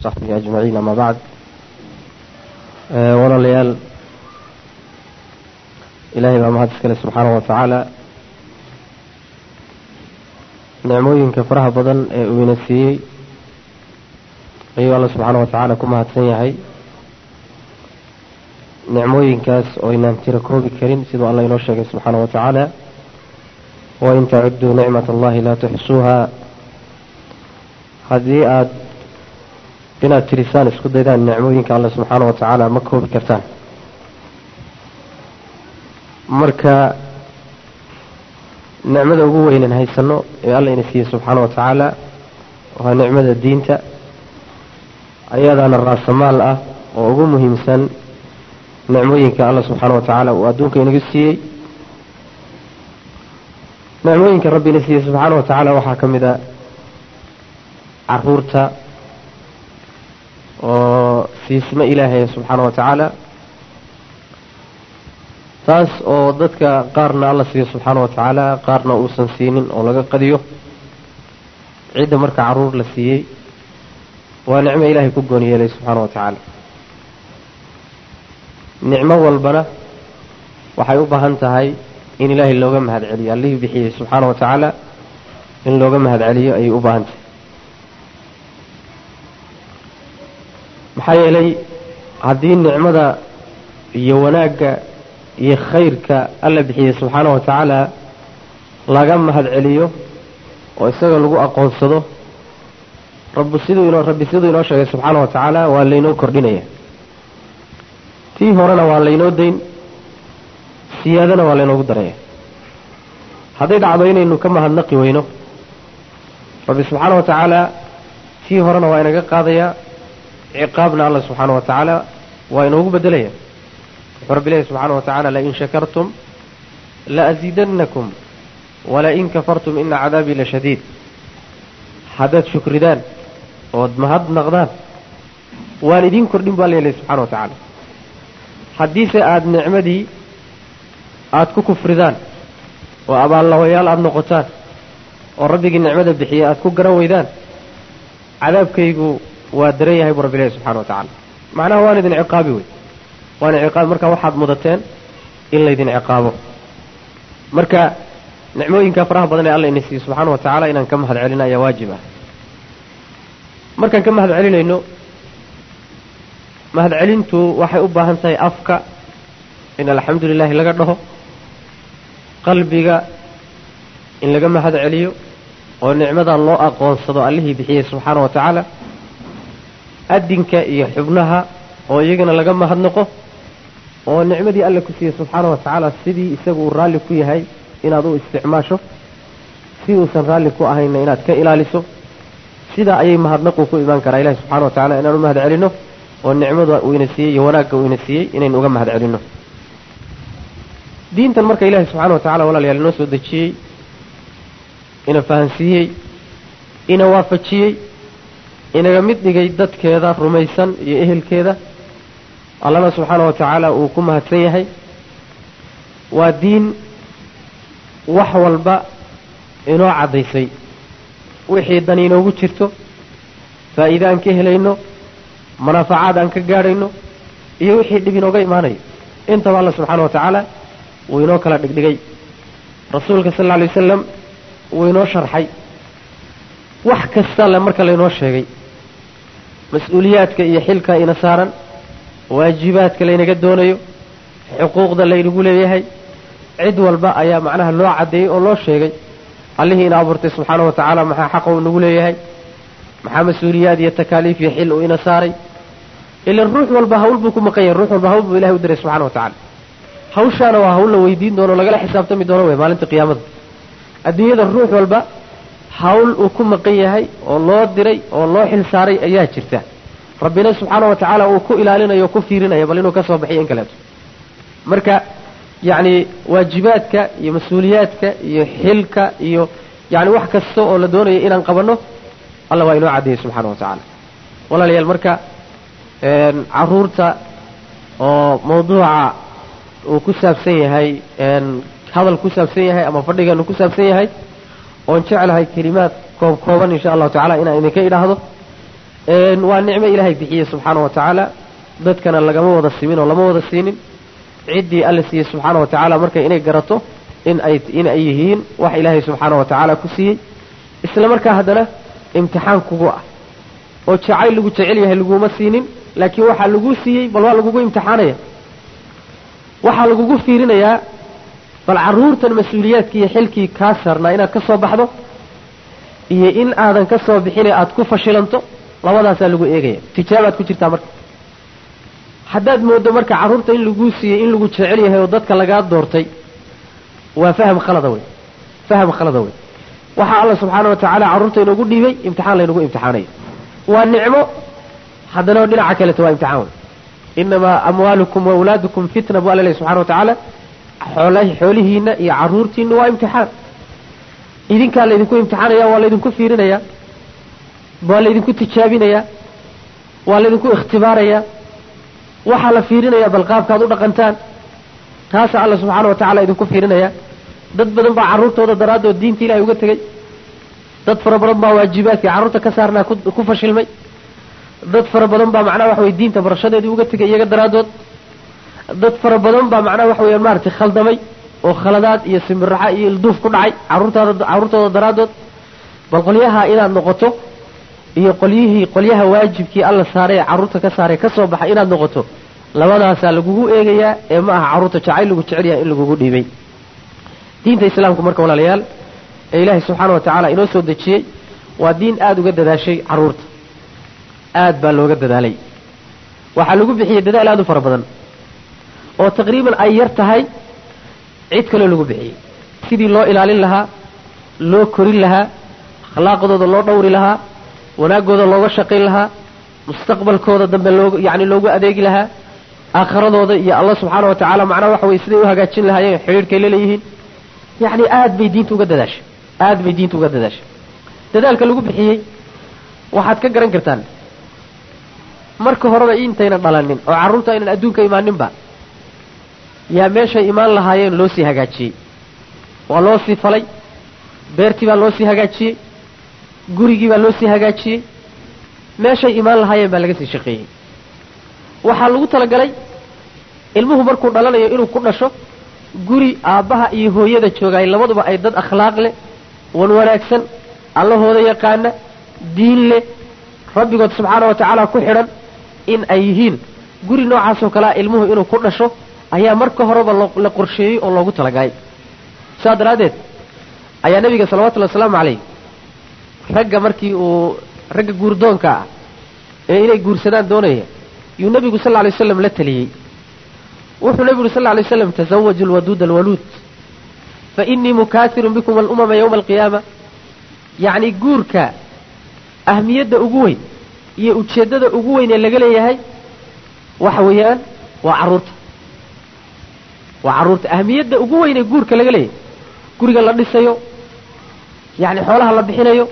saxbihi ajmaciin ama bacd walaalayaal ilaahay baa mahad iskale subxaanahu wa tacaala nicmooyinka faraha badan ee uu ina siiyey ayuu alla subxaana wa tacaala ku mahadsan yahay nicmooyinkaas oo aynaan tiro koobi karin siduu alla inoo sheegay subxaana wa tacaala wain tacudduu nicmat allahi laa tuxsuuha haddii aada inaad tirisaan isku daydaan nicmooyinka alle subxaana wa tacaala ma koobi kartaan marka nicmada ugu weynan haysano ee alla ina siiyey subxaana wa tacaala waa nicmada diinta ayadaana raasamaal ah oo ugu muhiimsan nicmooyinka alla subxaana wa tacaala uu adduunka inaga siiyey nicmooyinka rabbi ina siiyey subxaana wa tacaala waxaa ka mid a caruurta oo siisma ilaahay subxaana wa tacaala taas oo dadka qaarna alla siiyo subxaana wa tacaala qaarna uusan siinin oo laga qadiyo cidda marka caruur la siiyey waa nicmo ilaahay ku gooni yeelay subxaana wa tacaala nicmo walbana waxay u baahan tahay in ilaahay looga mahad celiyo allihii bixiyey subxaana wa tacaala in looga mahad celiyo ayay u baahan tahay maxaa yeelay haddii nicmada iyo wanaagga iyo khayrka alla bixiyey subxaana wa tacaala laga mahad celiyo oo isaga lagu aqoonsado rabbi siduu inoo rabbi siduu inoo sheegay subxaana wa tacaala waa laynoo kordhinaya tii horena waa laynoo dayn siyaadana waa laynoogu daraya hadday dhacdo inaynu ka mahadnaqi weyno rabbi subxaana wa tacaala tii horena waa inaga qaadayaa ciqaabna alla subxaana wa tacaala waa inoogu bedelaya wuxuu rabbi leeyahy subxaana wa tacala lain shakartum laasiidannakum walain kafartum ina cadaabii la shadiid haddaad shukridaan ood mahad naqdaan waan idiin kordhin baa leelay subxana wa tacaala haddiise aada nicmadii aada ku kufridaan oo abaallawayaal aada noqotaan oo rabbigii nicmada bixiyey aada ku garan weydaan cadaabkaygu waa daran yahay buu rabbi leeyahy subxana wa tacaala macnaha waan idin ciqaabi wey waan ciqaabi marka waxaad mudateen in laydin ciqaabo marka nicmooyinka faraha badan ee alla ina siiyey subxaana wa tacaala inaan ka mahad celina ayaa waajib ah markaan ka mahad celinayno mahad celintu waxay u baahan tahay afka in alxamdu lilahi laga dhaho qalbiga in laga mahad celiyo oo nicmadan loo aqoonsado allihii bixiyey subxaana wa tacaala adinka iyo xubnaha oo iyagana laga mahadnaqo oo nicmadii alle ku siiyey subxaana wa tacaala sidii isagu uu raalli ku yahay inaad u isticmaasho si uusan raalli ku ahayna inaad ka ilaaliso sidaa ayay mahadnaqu ku imaan karaa ilahi subxana wa tacala inaan u mahad celinno oo nicmada uu ina siiyey iyo wanaagga uu ina siiyey inaynu uga mahad celinno diintan marka ilahi subxana wa tacala walaalayaal inoo soo dejiyey ina fahansiiyey ina waafajiyey inaga mid dhigay dadkeeda rumaysan iyo ehelkeeda allana subxaana wa tacaala uu ku mahadsan yahay waa diin wax walba inoo caddaysay wixii dan inoogu jirto faa'iide aan ka helayno manaafacaad aan ka gaadhayno iyo wixii dhib inooga imaanayo intaba alla subxaana wa tacaala wuu inoo kala dhigdhigay rasuulka sal alla alay wasalam wuu inoo sharxay wax kasta le marka laynoo sheegay mas-uuliyaadka iyo xilka ina saaran waajibaadka laynaga doonayo xuquuqda laynagu leeyahay cid walba ayaa macnaha loo caddeeyey oo loo sheegay allihii ina abuurtay subxaana wa tacaala maxaa xaqa uu nagu leeyahay maxaa mas-uuliyaad iyo takaaliif iyo xil uu ina saaray ilan ruux walba hawl buu ku maqan yahay ruux walba hawl buu ilahay u diray subxana wa tacala hawshaana waa hawl la weydiin doono lagala xisaabtami doono wey maalinta qiyaamada adduunyada ruux walba hawl uu ku maqan yahay oo loo diray oo loo xil saaray ayaa jirta rabbina subxaana wa tacaala uu ku ilaalinayo o ku fiirinaya bal inuu ka soo baxiyo in kaleeto marka yacni waajibaadka iyo mas-uuliyaadka iyo xilka iyo yani wax kasta oo la doonayo inaan qabanno alla waa inoo caddeeyey subxaana wa tacaala walaalayaal marka caruurta oo mawduuca uu ku saabsan yahay hadal ku saabsan yahay ama fadhigeenu ku saabsan yahay oon jeclahay kelimaad koob kooban insha allahu tacala inaan idinka idhaahdo waa nicmo ilaahay bixiye subxaana wa tacaala dadkana lagama wada simin oo lama wada siinin ciddii alla siiyey subxaana wa tacaala marka inay garato in ay in ay yihiin wax ilaahay subxaana wa tacaala ku siiyey isla markaa haddana imtixaan kugu ah oo jacayl lagu jecel yahay laguma siinin laakiin waxaa lagu siiyey bal waa lagugu imtixaanaya waxaa lagugu fiirinayaa bal carruurtan mas-uuliyaadkii iyo xilkii kaa saarnaa inaad ka soo baxdo iyo in aadan ka soo bixine aada ku fashilanto labadaasaa lagu eegaya tijaabaad ku jirtaa marka haddaad mooddo marka carruurta in laguu siiyey in lagu jecel yahay oo dadka lagaa doortay waa faham khalada wey faham khalada wey waxaa alla subxaana wa tacaala carruurta inoogu dhiibay imtixaan laynagu imtixaanayo waa nicmo haddana dhinaca kaleto waa imtixaan wey inamaa amwaalukum wa awlaadukum fitna bu alla lehy subxana wa tacaala xool xoolihiina iyo carruurtiina waa imtixaan idinkaa laydinku imtixaanaya waa laydinku fiirinaya waa laydinku tijaabinaya waa laydinku ikhtibaaraya waxaa la fiirinaya bal qaabkaad u dhaqantaan taasaa alla subxaana wa tacala idinku fiirinaya dad badan baa carruurtooda daraaddood diinta ilahay uga tegey dad fara badan baa waajibaadkii carruurta ka saarnaa ku fashilmay dad fara badan baa macnaha waxa weye diinta barashadeedii uga tegay iyaga daraaddood dad fara badan baa macnaha waxa weyaan maaragtay khaldamay oo khaladaad iyo simbiraxa iyo ilduuf ku dhacay carruurtaada carruurtooda daraaddood bal qolyaha inaad noqoto iyo qolyihii qolyaha waajibkii alla saaray ee carruurta ka saaray ka soo baxay inaad noqoto labadaasaa lagugu eegayaa ee ma aha carruurta jacayl lagu jecel yahay in lagugu dhiibay diinta islaamku marka walaalayaal ee ilaahay subxaana wa tacaala inoo soo dejiyey waa diin aada uga dadaashay carruurta aad baa looga dadaalay waxaa lagu bixiyey dadaal aada u fara badan oo taqriiban ay yar tahay cid kaloo lagu bixiyey sidii loo ilaalin lahaa loo korin lahaa akhlaaqdooda loo dhowri lahaa wanaaggooda looga shaqayn lahaa mustaqbalkooda dambe loo yacni loogu adeegi lahaa aakhiradooda iyo allah subxaana wa tacaala macnaha waxa weye siday u hagaajin lahaayeen xidhiirhkay laleeyihiin yacni aad bay diinta uga dadaashay aad bay diinta uga dadaashay dadaalka lagu bixiyey waxaad ka garan kartaan marka horeba intayna dhalanin oo carruurta aynan adduunka imaaninba yaa meeshay imaan lahaayeen loo sii hagaajiyey waa loo sii falay beertii baa loo sii hagaajiyey gurigii baa loo sii hagaajiyey meeshay imaan lahaayeen baa laga sii shaqeeyey waxaa lagu talagalay ilmuhu markuu dhalanayo inuu ku dhasho guri aabbaha iyo hooyada joogaay labaduba ay dad akhlaaq leh wan wanaagsan allahooda yaqaana diin leh rabbigood subxaana wa tacaala ku xidhan in ay yihiin guri noocaasoo kalea ilmuhu inuu ku dhasho ayaa marka horeba la qorsheeyey oo loogu talagalay saas daraaddeed ayaa nebiga salawatullhi wasalaamu calayh ragga markii uu ragga guurdoonka ah ee inay guursadaan doonaya yuu nebigu sal lla lay waslam la teliyey wuxuu nebigu uri sal lla lay waslam tasawaju lwaduud alwaluud fa innii mukaasirun bikum alumama yowma alqiyaama yacni guurka ahmiyadda ugu weyn iyo ujeeddada ugu weyn ee laga leeyahay waxa weeyaan waa carruurta waa carruurta ahmiyadda ugu weyn ee guurka laga leeyahay guriga la dhisayo yacni xoolaha la bixinayo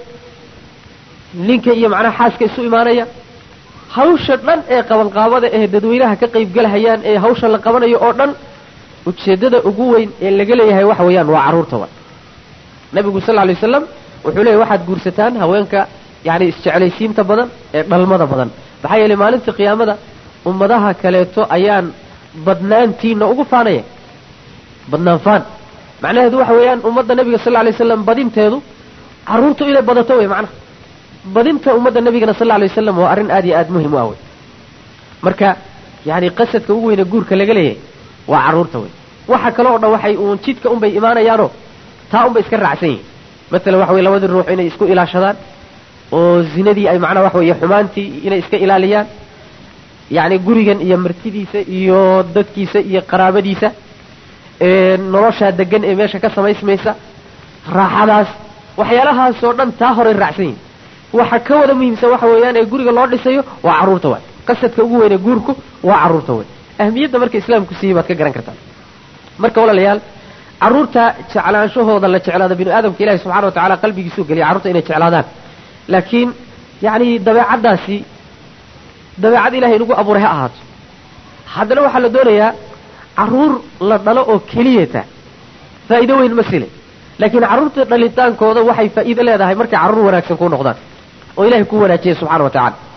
ninka iyo macnaha xaaska isu imaanaya hawsha dhan ee qabanqaabada ee dadweynaha ka qaybgalahayaan ee hawsha la qabanayo oo dhan ujeeddada ugu weyn ee laga leeyahay waxa weeyaan waa carruurta wa nabigu sal lla alay wasalam wuxuu leeyahy waxaad guursataan haweenka yacni isjeclaysiinta badan ee dhalmada badan maxaa yeelay maalinta qiyaamada ummadaha kaleeto ayaan badnaantiina ugu faanaya badnaan faan macnaheedu waxa weeyaan ummadda nabiga sal lla alay waslam badinteedu carruurtu inay badato wey macnaha badinta ummadda nabigana sal lla alay wasalam waa arrin aad iyo aad muhim u ah wey marka yacni qasadka ugu weyne guurka laga leeyahay waa carruurta wey waxa kale oo dhan waxay uun jidka unbay imaanayaanoo taa unbay iska raacsan yihin matalan waxa weye labadii ruux inay isku ilaashadaan oo zinadii ay macnaha waxa weeye xumaantii inay iska ilaaliyaan yacni gurigan iyo martidiisa iyo dadkiisa iyo qaraabadiisa noloshaa degan ee meesha ka samaysmaysa raaxadaas waxyaalahaasoo dhan taa horay raacsan yihin waxa ka wada muhiimsan waxa weeyaan ee guriga loo dhisayo waa carruurta waay qasadka ugu weyne guurku waa carruurta wey ahmiyadda marka islaamku siiyey baad ka garan kartaa marka walaalayaal carruurta jeclaanshahooda la jeclaado binu aadamka ilahi subxana wa tacala qalbigiisuu geliya carruurta inay jeclaadaan laakiin yacni dabeecaddaasi dabeecad ilahay inagu abuuray ha ahaato haddana waxaa la doonayaa carruur la dhalo oo keliyata faa'iido weyn ma sile laakiin carruurta dhalitaankooda waxay faa'iido leedahay markay carruur wanaagsan kuu noqdaan oo ilahay kuu wanaajiyay subxana wa tacala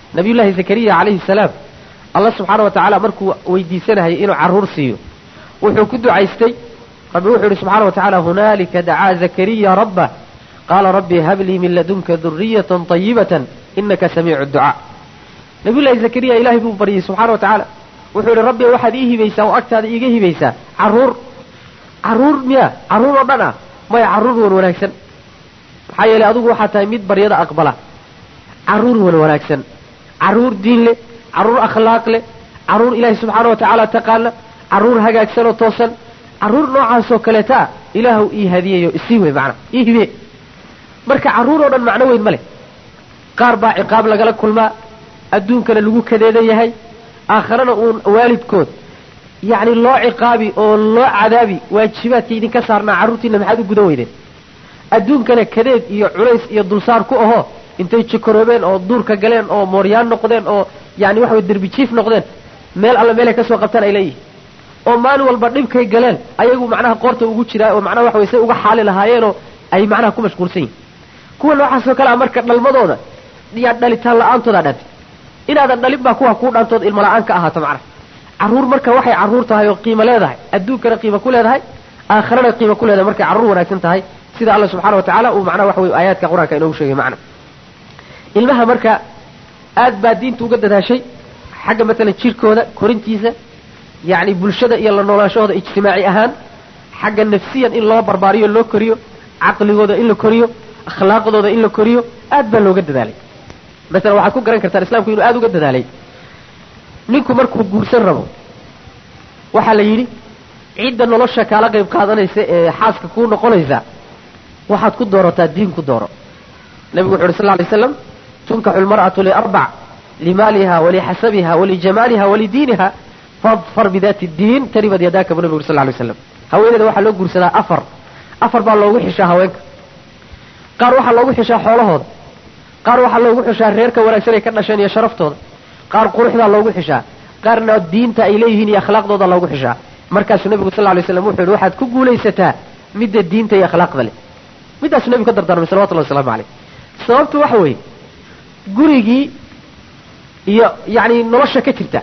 nabiyullaahi zakariya calayhi salaam allah subxaana wa tacaala markuu weydiisanayay inuu carruur siiyo wuxuu ku ducaystay rabbi wuxuu yihi subxaana wa tacaala hunaalika dacaa zakariya rabbah qaala rabbi hablii min ladunka duriyatan طayibatan inaka samiicu ducaa nabiyullaahi zakariya ilaahay buu baryey subxana wa tacaala wuxuu yihi rabbi waxaad ii hibaysaa oo agtaada iiga hibaysaa carruur carruur miya carruur oo dhan ah maya carruur wan wanaagsan maxaa yeelay adigu waxaa tahay mid baryada aqbala carruur wan wanaagsan carruur diin leh carruur akhlaaq leh carruur ilaahay subxaana wa tacaala taqaana carruur hagaagsan oo toosan carruur noocaasoo kaleeta ah ilaahu ii hadiyayo isii wey macna ii hibe marka carruur oo dhan macno weyn ma leh qaar baa ciqaab lagala kulmaa adduunkana lagu kadeedan yahay aakharana uun waalidkood yacni loo ciqaabi oo loo cadaabi waajibaadka idinka saarnaa carruurtiina maxaad u gudan weydeen adduunkana kadeed iyo culays iyo dulsaar ku ahoo intay jikoroobeen oo duurka galeen oo mooryaan noqdeen oo yani waxa way derbi jiif noqdeen meel alla meelay kasoo qabtaan ay leeyihin oo maalin walba dhibkay galeen ayagu macnaha qoorta ugu jiraa oo macnaha waxa way say uga xaali lahaayeenoo ay macnaha ku mashquulsan yihin kuwa noocaasoo kale a marka dhalmadooda yaa dhalitaan la-aantoodaa dhantay inaadan dhalin baa kuwa kuu dhaantood ilmo la-aan ka ahaato macnaha carruur marka waxay carruur tahay oo qiimo leedahay adduunkana qiimo ku leedahay aakharana qiimo ku leedahay markay carruur wanaagsan tahay sida alla subxana wa tacala uu macnaha waxa wey aayaadka qur-aanka inoogu sheegay macna ilmaha marka aad baa diinta uga dadaashay xagga matalan jirkooda korintiisa yacni bulshada iyo la noolaanshahooda ijtimaaci ahaan xagga nafsiyan in loo barbaariyo loo koriyo caqligooda in la koriyo akhlaaqdooda in la koriyo aad baa looga dadaalay masalan waxaad ku garan kartaan islamku inuu aada uga dadaalay ninku markuu guursan rabo waxaa la yidhi cidda nolosha kaala qayb qaadanaysa ee xaaska kuu noqonaysa waxaad ku doorataa diin ku dooro nabigu wuxu uhi sal lay slam tunkaxu lmar'atu liarbac limaaliha walixasabiha walijamaaliha walidiiniha fadfar bidaati diin taribad yadaaka bu nabigu uri sal lay slam haweeneyda waxaa loo guursadaa afar afar baa loogu xishaa haweenka qaar waxaa loogu xishaa xoolahooda qaar waxaa loogu xishaa reerka wanaagsan ay ka dhasheen iyo sharaftooda qaar quruxdaa loogu xishaa qaarna diinta ay leeyihiin iyo akhlaaqdooda loogu xishaa markaasuu nabigu sal lay slam wuxuu yihi waxaad ku guulaysataa midda diinta iyo akhlaaqda leh middaasuu nabigu ka dardaarmay salawatullahi waslamu caleyh sababtu waxa weeye gurigii iyo yacni nolosha ka jirta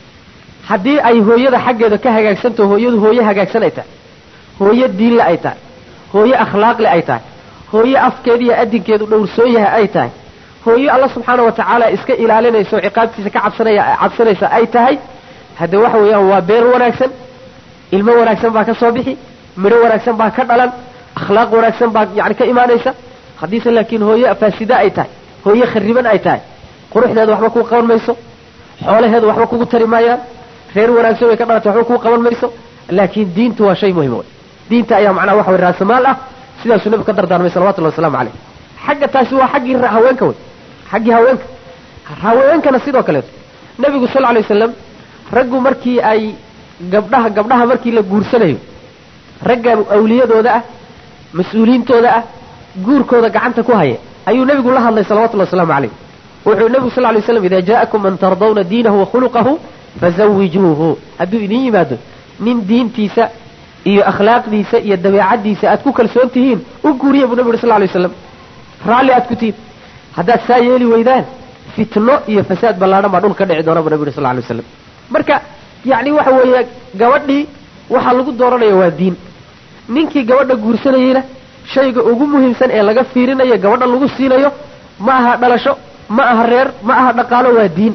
haddii ay hooyada xaggeeda ka hagaagsantaho hooyadu hooye hagaagsan ay tahay hooye diinle ay tahay hooye akhlaaqle ay tahay hooye afkeeda iyo adinkeedu dhowrsoon yahay ay tahay hooye alla subxaana wa tacaala iska ilaalinaysa oo ciqaabtiisa ka cabsanaya cabsanaysa ay tahay hadde waxa weeyaan waa beer wanaagsan ilmo wanaagsan baa ka soo bixi midho wanaagsan baa ka dhalan akhlaaq wanaagsan baa yani ka imaanaysa haddiise laakiin hooye faasida ay tahay hooye khariban ay tahay quruxdeeda waxba kuu qaban mayso xoolaheedu waxba kugu tari maayaan reer wanaagsan way ka dhalatay waxba kuu qaban mayso laakiin diintu waa shay muhim wey diinta ayaa macnaha waxa way raasamaal ah sidaasuu nabigu ka dardaarmay salawatullahi wasalaamu caleyh xagga taasi waa xaggii haweenka wey xaggii haweenka haweenkana sidoo kaleeto nabigu sal alay wasalam raggu markii ay gabdhaha gabdhaha markii la guursanayo ragga awliyadooda ah mas-uuliyiintooda ah guurkooda gacanta ku haya ayuu nabigu la hadlay salawatullahi wasalaamu caleyh wuxuu nabigu sal lay slam ida jaa'akum man tardawna diinahu wa khuluqahu fazawijuuhu hadduu idin yimaado nin diintiisa iyo akhlaaqdiisa iyo dabeecaddiisa aad ku kalsoon tihiin u guuriya buu nabi uri sal lay waslam raalli aad ku tihiin haddaad saa yeeli weydaan fitno iyo fasaad ballaadhan baa dhul ka dhici doona buu nabi uri sal lay waslam marka yacni waxa weeye gabadhii waxaa lagu dooranaya waa diin ninkii gabadha guursanayeyna shayga ugu muhiimsan ee laga fiirinayo gabadha lagu siinayo ma aha dhalasho ma aha reer ma aha dhaqaalo waa diin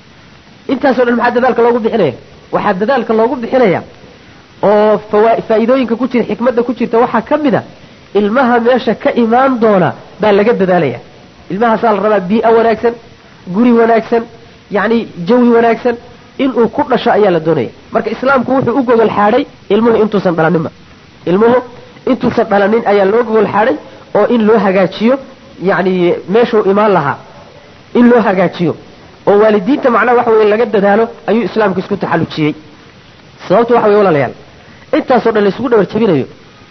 intaasoo dhan maxaa dadaalka loogu bixinaya waxaa dadaalka loogu bixinaya oo faa'iidooyinka ku jira xikmadda ku jirta waxaa ka mid a ilmaha meesha ka imaan doona baa laga dadaalaya ilmahaasaa la rabaa bii'a wanaagsan guri wanaagsan yacni jawi wanaagsan inuu ku dhasho ayaa la doonaya marka islaamku wuxuu u gogol xaadhay ilmuhu intuusan dhalaninba ilmuhu intuusan dhalanin ayaa loo gogol xaadhay oo in loo hagaajiyo yacni meeshuu imaan lahaa in loo hagaajiyo oo waalidiinta macnaha waxa weye laga dadaalo ayuu islaamku isku taxallujiyey sababtu waxa weye walaalayaal intaasoo dhan laisugu dhabar jabinayo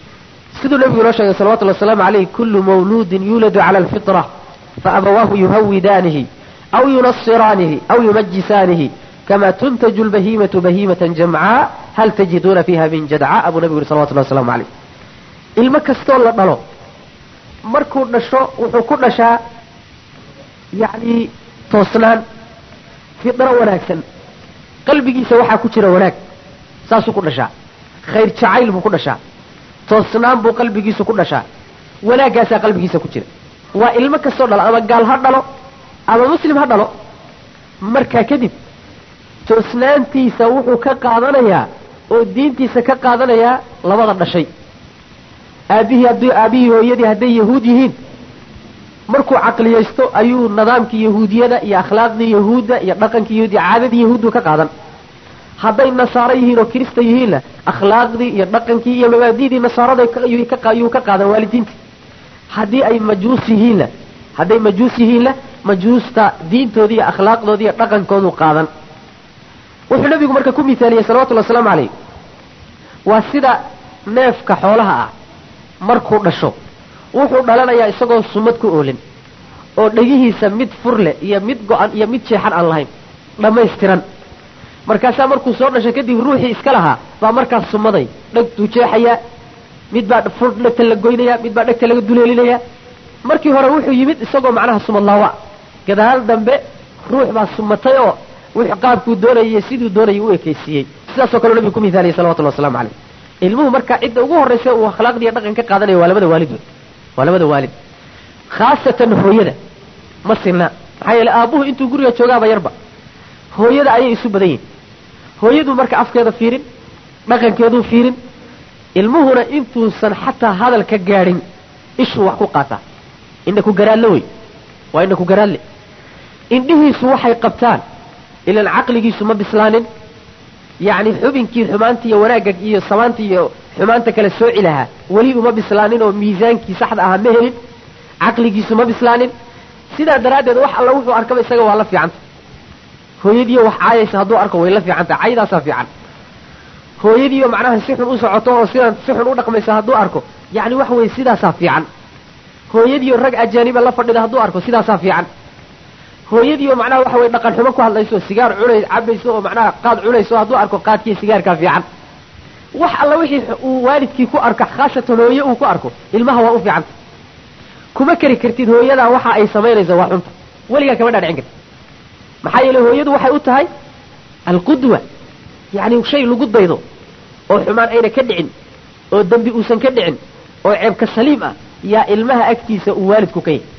siduu nabigu inoo sheegay salawatullahi wasalaamu caleyh kullu mawluudin yuuladu cala alfitra faabawaahu yuhawidaanihi aw yunasiraanihi aw yumajisaanihi kama tuntaju lbahiimatu bahiimatan jamcaa hal tajiduuna fiiha min jadcaa buu nabigu yuri salawatullahi waslamu caleyh ilmo kastoo la dhalo markuu dhasho wuxuu ku dhashaa yacni toosnaan fidro wanaagsan qalbigiisa waxaa ku jira wanaag saasuu ku dhashaa khayr jacayl buu ku dhashaa toosnaan buu qalbigiisu ku dhashaa wanaaggaasaa qalbigiisa ku jira waa ilmo kastoo dhalo ama gaal ha dhalo ama muslim ha dhalo markaa kadib toosnaantiisa wuxuu ka qaadanayaa oo diintiisa ka qaadanayaa labada dhashay aabihii haddii aabihii hooyadii hadday yahuud yihiin markuu caqliyaysto ayuu nidaamkii yahuudiyada iyo akhlaaqdii yahuudda iyo dhaqankii yahuud iyo caadadii yahuuddu ka qaadan hadday nasaaro yihiin oo kirista yihiinna akhlaaqdii iyo dhaqankii iyo mabaadidii nasaarada ayuu ka qaadan waalidiinta haddii ay majuus yihiinna hadday majuus yihiinna majuusta diintoodii iyo akhlaaqdoodii iyo dhaqankoodu qaadan wuxuu nabigu marka ku mithaaliyey salawatullhi wasalaamu calayh waa sida neefka xoolaha ah markuu dhasho wuxuu dhalanayaa isagoo sumad ku oolin oo dhegihiisa mid fur leh iyo mid go-an iyo mid jeexan aan lahayn dhammaystiran markaasaa markuu soo dhashay kadib ruuxii iska lahaa baa markaas sumaday dhegtuu jeexayaa mid baa fur dhegta la goynaya mid baa dhegta laga duleelinaya markii hore wuxuu yimid isagoo macnaha sumad laawa gadaal dambe ruux baa sumatay oo wuxuu qaabkuu doonayay siduu doonayay u ekaysiiyey sidaasoo kaleo nabigu ku mithaaliyay salawatullah waslamu calayh ilmuhu marka cidda ugu horraysa uu akhlaaqdiiyo dhaqan ka qaadanaya waa labada waalid wey waa labada waalid khaasatan hooyada ma sinna maxaa yeele aabbuhu intuu guriga joogaaba yarba hooyada ayay isu badan yihin hooyadu marka afkeeda fiirin dhaqankeeduu fiirin ilmuhuna intuusan xataa hadal ka gaadhin ishuu wax ku qaataa indha ku garaadle wey waa indha ku garaadle indhihiisu waxay qabtaan ilan caqligiisu ma bislaanin yacni xubinkii xumaanta iyo wanaagga iyo samaanta iyo xumaanta kale sooci lahaa weli uma bislaanin oo miisaankii saxda ahaa ma helin caqligiisu ma bislaanin sidaa daraaddeed wax alla wuxuu arkaba isaga waa la fiicanta hooyadiiyo wax caayaysa hadduu arko way la fiicanta caydaasaa fiican hooyadiiyo macnaha si xun u socoto oo sidan si xun u dhaqmaysa hadduu arko yacni waxa weye sidaasaa fiican hooyadiiyo rag ajaaniba la fadhida hadduu arko sidaasaa fiican hooyadiiyo macnaha waxa weye dhaqan xumo ku hadlayso sigaar cunay cabayso oo macnaha qaad cunayso hadduu arko qaadkiiyo sigaarkaa fiican wax alla wixii uu waalidkii ku arko khaasatan hooye uu ku arko ilmaha waa u fiicanta kuma keri kartid hooyadaa waxa ay samaynayso waa xunta weligaa kama dhaadhicin kartid maxaa yeele hooyadu waxay u tahay alqudwa yacni shay lagu daydo oo xumaan ayna ka dhicin oo dembi uusan ka dhicin oo ceebka saliim ah yaa ilmaha agtiisa uu waalidku ka yahay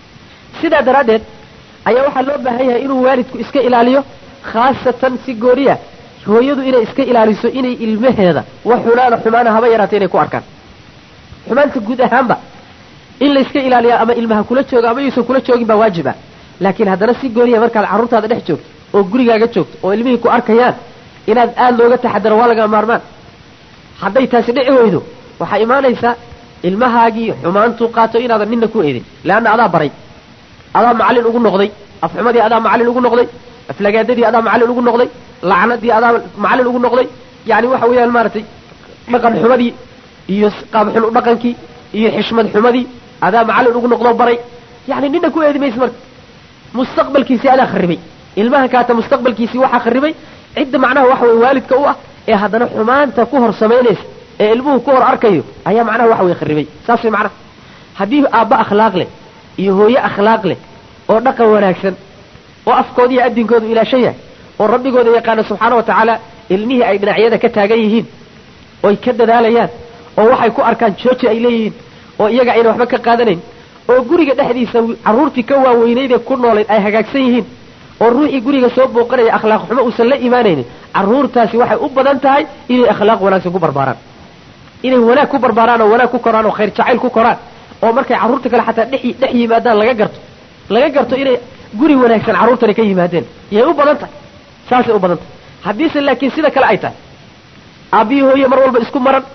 sidaa daraaddeed ayaa waxaa loo baahan yahay inuu waalidku iska ilaaliyo khaasatan si gooriya hooyadu inay iska ilaaliso inay ilmaheeda wax xunaana xumaana haba yaraata inay ku arkaan xumaanta guud ahaanba in la iska ilaaliya ama ilmaha kula joogo ama yuusan kula joogin baa waajiba laakiin haddana si gooriya markaad carruurtaada dhex joogto oo gurigaaga joogto oo ilmihii ku arkayaan inaad aada looga taxadaro waa laga maarmaan hadday taasi dhici weydo waxaa imaanaysaa ilmahaagii xumaantuu qaato inaadan nina ku eedin leanna adaa baray adaa macallin ugu noqday afxumadii adaa macallin ugu noqday aflagaadadii adaa macallin ugu noqday lacnadii adaa macallin ugu noqday yani waxa weeyaan maaragtay dhaqan xumadii iyo qaab xun dhaqankii iyo xishmad xumadii adaa macallin ugu noqdoo baray yani nina ku eedi maysa marka mustaqbalkiisii adaa kharibay ilmahan kaata mustaqbalkiisii waxaa kharibay cidda macnaha waxa weye waalidka u ah ee haddana xumaanta ku hor samaynaysa ee ilmuhu ku hor arkayo ayaa macnaha waxa weye kharibay saas way macnaha haddii aabba akhlaaq leh iyo hooye akhlaaq leh oo dhaqan wanaagsan oo afkooda iyo addinkoodu ilaashan yahay oo rabbigooda yaqaano subxaana wa tacaala ilmihii ay dhinacyada ka taagan yihiin oy ka dadaalayaan oo waxay ku arkaan jooji ay leeyihiin oo iyaga ayna waxba ka qaadanayn oo guriga dhexdiisa carruurtii ka waaweynaydee ku noolayd ay hagaagsan yihiin oo ruuxii guriga soo booqanaya akhlaaq xumo uusan la imaanaynin carruurtaasi waxay u badan tahay inay akhlaaq wanaagsan ku barbaaraan inay wanaag ku barbaaraan oo wanaag ku koraan oo khayr jacayl ku koraan oo markay carruurta kale xataa dhex dhex yimaadaan laga garto laga garto inay guri wanaagsan carruurtani ka yimaadeen yay u badan tahay saasay u badan tahay haddiise laakiin sida kale ay tahay aabbihii hooye mar walba isku maran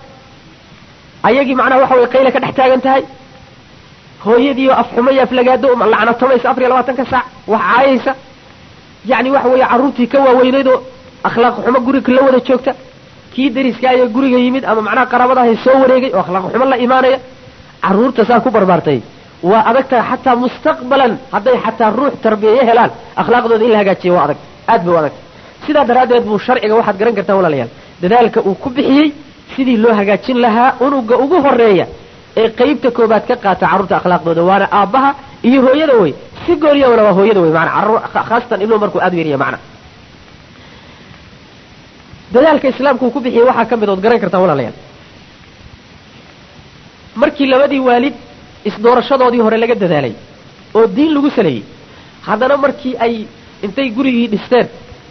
ayagii macnaha waxa weye qayle ka dhex taagan tahay hooyadiioo afxumo iyo aflagaado lacnatamaysa afar iyo labaatanka saac wax caayaysa yacni waxa weeye carruurtii ka waaweynaydoo akhlaaq xumo guriga la wada joogta kii dariska ayo guriga yimid ama macnaha qaraabadahay soo wareegay oo akhlaaq xumo la imaanaya carruurta saa ku barbaartay waa adag tahay xataa mustaqbalan hadday xataa ruux tarbiyeyo helaan akhlaaqdooda in la hagaajiyo waa adag aad bay u adagtay sidaa daraaddeed buu sharciga waxaad garan kartaa walaalayaal dadaalka uu ku bixiyey sidii loo hagaajin lahaa unuga ugu horeeya ee qeybta koobaad ka qaata carruurta akhlaaqdooda waana aabbaha iyo hooyada wey si gooniyana waa hooyada wey maana carruur khaasatan ilmuhu markuu aada u yaryahay macna dadaalka islaamku uu ku bixiyey waxaa ka mid ood garan kartaan walaalayaal markii labadii waalid isdoorashadoodii hore laga dadaalay oo diin lagu saleeyey haddana markii ay intay gurigii dhisteen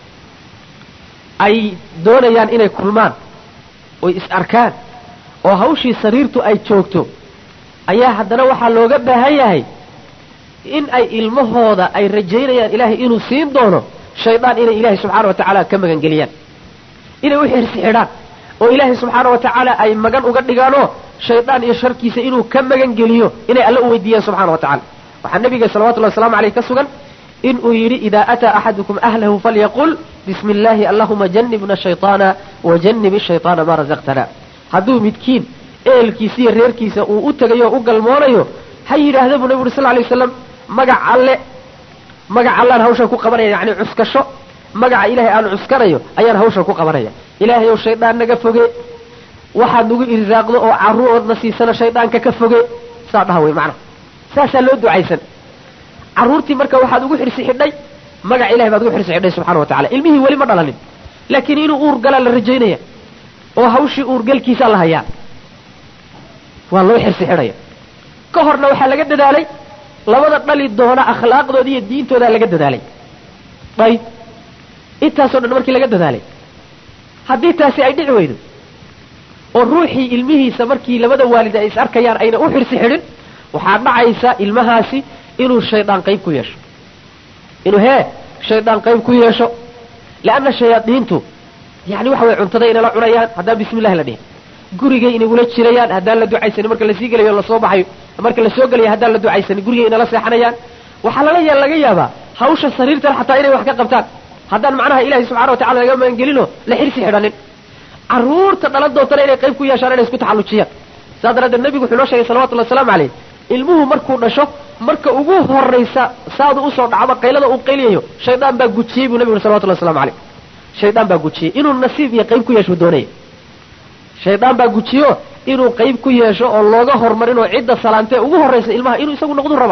ay doonayaan inay kulmaan oy is arkaan oo hawshii sariirtu ay joogto ayaa haddana waxaa looga baahan yahay in ay ilmahooda ay rajaynayaan ilaahay inuu siin doono shaydaan inay ilaahay subxaana wa tacaala ka magangeliyaan inay u xirsi xidhaan oo ilaahay subxaana wa tacaala ay magan uga dhigaanoo shaydaan iyo sharkiisa inuu ka magangeliyo inay alle u weydiiyaan subxana wa tacala waxaa nabiga salawatullahi waslamu aleyh ka sugan inuu yidhi idaa ataa axadukum ahlahu falyaqul bismi illaahi allahuma janibna shayطaana wajanib shayطaana maa razaqtana hadduu midkiin ehelkiisa iyo reerkiisa uu u tegayo o u galmoonayo ha yidhaahda buu nabi uri sal lay waslam magac alle magac allaan hawshan ku qabanaya yani cuskasho magaca ilaahay aan cuskanayo ayaan hawshan ku qabanaya ilaahay ow shaydaan naga foge waxaad nagu irsaaqdo oo carruuroodna siisana shaydaanka ka foge saa dhaha wey macnaha saasaa loo ducaysan carruurtii marka waxaad ugu xirsi xidhay magaca ilahay baad ugu xirsi xidhay subxana wa tacala ilmihii weli ma dhalanin laakiin inuu uur galaa la rajaynaya oo hawshii uurgalkiisaa la hayaa waa loo xirsi xidhaya ka horna waxaa laga dadaalay labada dhali doona akhlaaqdooda iyo diintoodaa laga dadaalay ayb intaasoo dhan markii laga dadaalay haddii taasi ay dhici weydo oo ruuxii ilmihiisa markii labada waalid ay is arkayaan ayna u xirsi xidhin waxaa dhacaysa ilmahaasi inuu shaydaan qayb ku yeesho inuu hee shaydaan qayb ku yeesho leanna shayaadiintu yani waxa way cuntada inala cunayaan haddaan bismi llahi la dhihin gurigay inagula jirayaan haddaan la ducaysanin marka lasii gelayo lasoo baxayo marka lasoo gelayo haddaan la ducaysanin gurigay inala seexanayaan waxaa lala ya laga yaabaa hawsha sariirtan xataa inay wax ka qabtaan haddaan macnaha ilahay subxana wa tacala laga magangelinoo la xirsi xidhanin carruurta dhalan doontana inay qayb ku yeeshaan inay isku taxallujiyaan saas daraaddeed nebigu wuxuu noo sheegay salawatullahi wasalaamu caleyh ilmuhu markuu dhasho marka ugu horraysa saadu usoo dhacba qaylada uu qayliyayo shaydaan baa gujiyey buu nebigu uri salawatullahi waslamu caleyh shaydaan baa gujiyey inuu nasiib iyo qayb ku yeesho doonaya shaydaan baa gujiyo inuu qayb ku yeesho oo looga hormarinoo cidda salaantee ugu horraysa ilmaha inuu isagu noqdu raba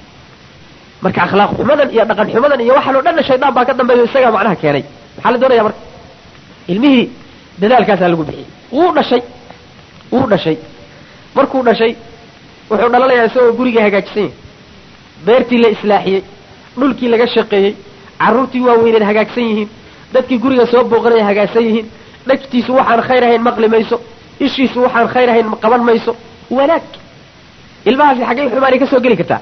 marka akhlaaq xumadan iyo dhaqan xumadan iyo waxaan o dhanna shaydaan baa ka dambeeyo isagaa macnaha keenay maxaa la doonaya marka ilmihii dadaalkaasaa lagu bixiyey wuu dhashay wuu dhashay markuu dhashay wuxuu dhalanayaa isagoo gurigii hagaajisan yahay beertii la islaaxiyey dhulkii laga shaqeeyey carruurtii waaweyneed hagaagsan yihiin dadkii guriga soo booqanaya hagaagsan yihiin dhegtiisu waxaan khayr ahayn maqli mayso ishiisu waxaan khayr ahayn qaban mayso wanaag ilmahaasi xaggay xumaanay ka soo geli kartaa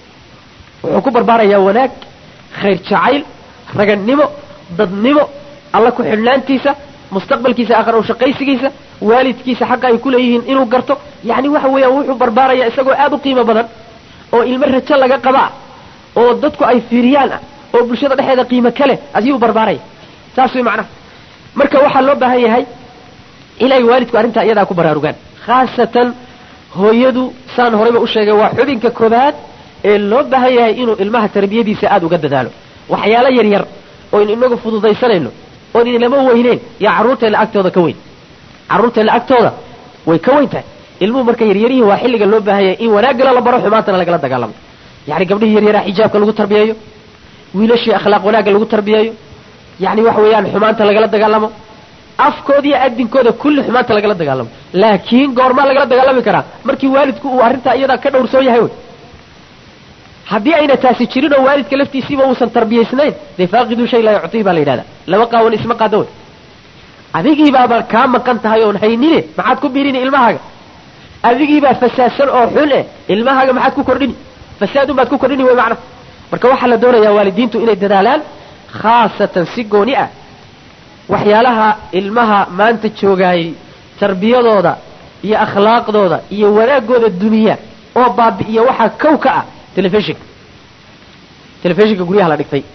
wuxuu ku barbaarayaa wanaag khayr jacayl ragannimo dadnimo alla ku xidhnaantiisa mustaqbalkiisa aakhara u shaqaysigiisa waalidkiisa xaqa ay ku leeyihiin inuu garto yacni waxa weeyaan wuxuu barbaarayaa isagoo aada u qiimo badan oo ilmo rajo laga qabaa oo dadku ay fiiriyaan ah oo bulshada dhexeeda qiimo ka leh ayuu barbaaraya saas way macnaha marka waxaa loo baahan yahay inay waalidku arrintaa iyadaa ku baraarugaan khaasatan hooyadu saan horeyba u sheegay waa xubinka koobaad ee loo baahan yahay inuu ilmaha tarbiyadiisa aada uga dadaalo waxyaalo yar yar oynu inagu fududaysanayno oon inlama weyneyn yaa carruurteenna agtooda ka weyn carruurteenna agtooda way ka weyn tahay ilmuhu marka yaryaryihi waa xilliga loo baahan yahay in wanaaggala la baro xumaantana lagala dagaalamo yacni gabdhihii yaryaraa xijaabka lagu tarbiyeeyo wiilashii akhlaaq wanaagga lagu tarbiyeeyo yacni waxa weeyaan xumaanta lagala dagaalamo afkooda iyo adinkooda kulli xumaanta lagala dagaalamo laakiin goormaa lagala dagaalami karaa markii waalidku uu arrintaa iyadaa ka dhowrsoon yahay wey haddii ayna taasi jirin oo waalidka laftiisiiba uusan tarbiyaysnayn dee faaqidu shay laa yuctihi baa la yidhahdaa laba qaawan isma qaado wey adigiibaaba kaa maqan tahay oon haynine maxaad ku birini ilmahaaga adigiibaa fasaadsan oo xun eh ilmahaaga maxaad ku kordhini fasaadun baad ku kordhini wey macna marka waxaa la doonayaa waalidiintu inay dadaalaan khaasatan si gooni ah waxyaalaha ilmaha maanta joogaayay tarbiyadooda iyo akhlaaqdooda iyo wanaagooda duniya oo baabi'iya waxaa kow ka ah telefishinka telefishinka guryaha la dhigtay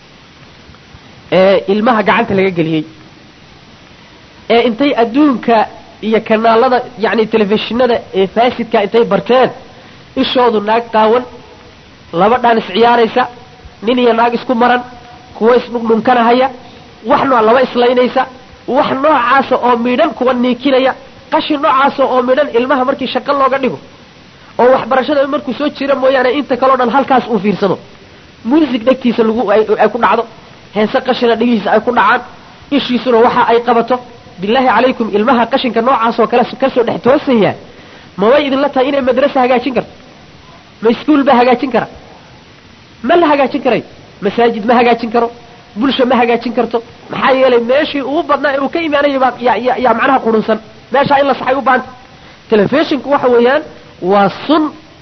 ee ilmaha gacanta laga geliyey ee intay adduunka iyo kanaalada yacni telefishinada ee faasidka intay barteen ishoodu naag qaawan laba dhaan isciyaaraysa nin iyo naag isku maran kuwa isdhundhunkanahaya wax noo laba islaynaysa wax noocaasa oo midhan kuwa niikinaya qashin noocaasa oo midhan ilmaha markii shaqo looga dhigo oo waxbarashada markuu soo jira mooyaane inta kaleo dhan halkaas uu fiirsado muusig dhegtiisa lagu ay ku dhacdo heese qashina dhegihiisa ay ku dhacaan ishiisuna waxa ay qabato bilaahi calaykum ilmaha qashinka noocaas oo kale kasoo dhex toosaya ma way idinla tahay inay madrasa hagaajin karto ma iskuol ba hagaajin kara ma la hagaajin karayo masaajid ma hagaajin karo bulsha ma hagaajin karto maxaa yeelay meeshii ugu badnaa ee uu ka imaanayay baa ya ya yaa macnaha qurunsan meeshaa in la saxay u baahanta telefishinku waxa weeyaan waa sun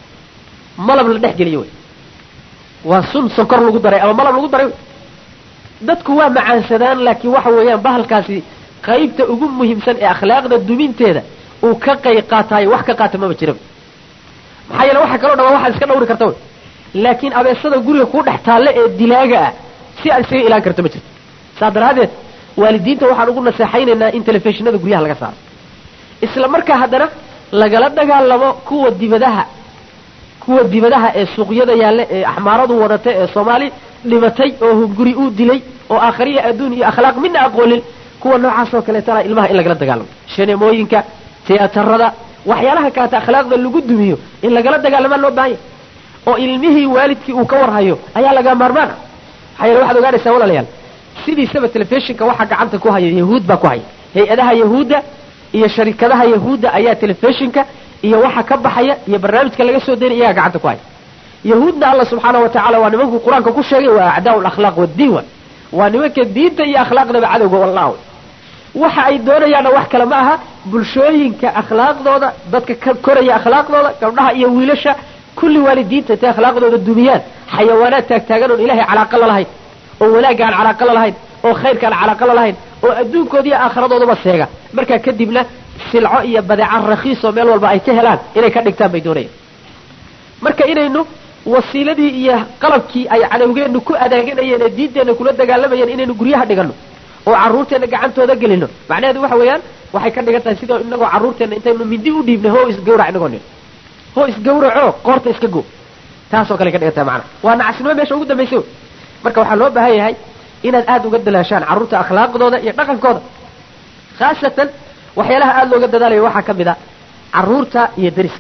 malab la dhex geliyo wey waa sun sonkor lagu daray ama malab lagu daray wey dadku waa macaansadaan laakiin waxa weeyaan bahalkaasi qaybta ugu muhiimsan ee akhlaaqda duminteeda uu ka qayb qaataayo wax ka qaata maba jiraba maxaa yeele waxa kaloo dhan waa waxaad iska dhawri karta wey laakiin abeesada guriga kuu dhex taalle ee dilaaga ah si aad isaga ilaan karto ma jirto saas daraaddeed waalidiinta waxaan ugu naseexaynaynaa in telefishinada guryaha laga saaro isla markaa haddana lagala dagaalamo kuwa dibadaha kuwa dibadaha ee suuqyada yaalla ee axmaaradu wadata ee soomaali dhimatay oo hunguri uu dilay oo aakhariya adduun iyo akhlaaq midna aqoonin kuwa noocaas oo kaleetana ilmaha in lagala dagaalamo shaneemooyinka tiyaatarada waxyaalaha kaleta akhlaaqda lagu dumiyo in lagala dagaalamaa loo baahanya oo ilmihii waalidkii uu ka warhayo ayaa laga maarmaan ah maxaa yeele waxaad ogaanaysaa walaalayaal sidiisaba telefishinka waxaa gacanta ku haya yahuud baa ku haya hay-adaha yahuudda iyo sharikadaha yahuudda ayaa telefishinka iyo waxa ka baxaya iyo barnaamijka laga soo daynay iyagaa gacanta ku haya yahuudna allah subxaana wa tacala waa nimankuu qur-aanka ku sheegay waa acdaau lakhlaaq waddiin wa waa nimanka diinta iyo akhlaaqdaba cadowga wallah waxa ay doonayaanna wax kale ma aha bulshooyinka akhlaaqdooda dadka ka koraya akhlaaqdooda gabdhaha iyo wiilasha kulli waalidiinta intay akhlaaqdooda dumiyaan xayawaanaad taagtaagan oon ilahay calaaqa la lahayn oo wanaagga aan calaaqa la lahayn oo khayrka aan calaaqa la lahayn oo adduunkooda iyo aakhiradoodaba seega markaa kadibna silco iyo badeeca rakhiisoo meel walba ay ka helaan inay ka dhigtaan bay doonayaan marka inaynu wasiiladii iyo qalabkii ay cadowgeennu ku adaaganayeen ee diinteenna kula dagaalamayeen inaynu guryaha dhiganno oo carruurteenna gacantooda gelino macnaheedu waxa weeyaan waxay ka dhigan tahay sidoo inagoo carruurteenna intaynu mindi u dhiibnay hoo isgawrac inagoo nin hoo isgawraco qoorta iska go taasoo kale ka dhigan tahay macnaha waa nacasnimo meesha ugu dambaysa wey marka waxaa loo baahan yahay inaad aada uga dalaashaan carruurta akhlaaqdooda iyo dhaqankooda khaasatan waxyaalaha aada looga dadaalayo waxaa ka mid a carruurta iyo deriska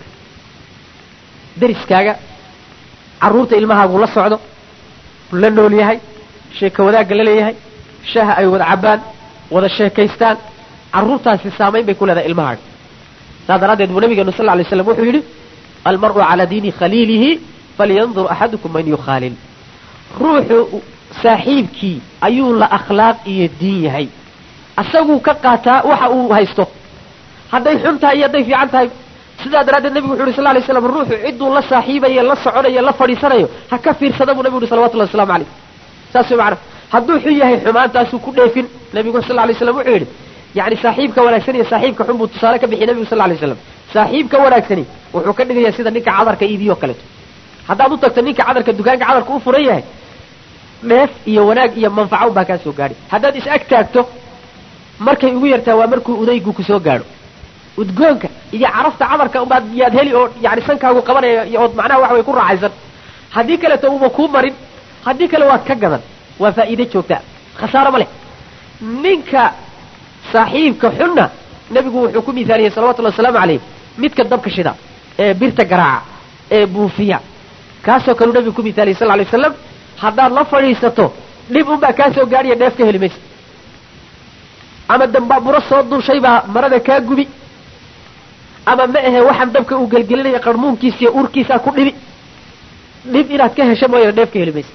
deriskaaga carruurta ilmahaagu la socdo la nool yahay sheeko wadaagga la leeyahay shaha ay wada cabbaan wada sheekaystaan carruurtaasi saamayn bay ku leedahay ilmahaaga saas daraaddeed buu nabigeenu sal lla lay slam wuxuu yidhi almar'u calaa diini khaliilihi falyandur axadukum man yukhaalil ruuxu saaxiibkii ayuu la akhlaaq iyo diin yahay asaguu ka qaataa waxa uu haysto hadday xun tahay iyo hadday fiican tahay sidaa daraaddeed nebigu wuxu yhi sal lay slam ruuxu cidduu la saaxiibayo la soconayo la fadhiisanayo ha ka fiirsada buu nebigu uhi salawatullahi waslamu calayh saas way macana hadduu xun yahay xumaantaasuu ku dheefin nebigu sal lay slam wuxuu yidhi yani saaxiibka wanaagsan iyo saaxiibka xun buu tusaale ka bixiyay nebigu sal lay slam saaxiibka wanaagsani wuxuu ka dhigayaa sida ninka cadarka iibiyo kaleeto haddaad u tagto ninka cadarka dukaanka cadarka u furan yahay dheef iyo wanaag iyo manfaco baa kaa soo gaadhi haddaad is ag taagto markay ugu yartaa waa markuu udaygu kusoo gaadho udgoonka iyo carafta cadarka ubaad yaad heli oo yani sankaagu qabanaya ood macnaha waxa way ku raaxaysan haddii kaleeto uma kuu marin haddii kale waad ka gadan waa faa'iide joogtaa khasaaro ma leh ninka saaxiibka xunna nebigu wuxuu ku misaaliyey salawatullahi wasalaamu calayh midka dabka shida ee birta garaaca ee buufiya kaasoo kaleu nebigu ku misaaliyey sal lay waslam haddaad la fadhiisato dhib unbaa kaa soo gaadhiya dheef ka heli maysa ama dambaaburo soo duushay baa marada kaa gubi ama ma ahe waxaan dabka uu gelgelinaya qarmuunkiisa iyo urkiisaa ku dhibi dhib inaad ka hesho mooyana dheef ka heli maysa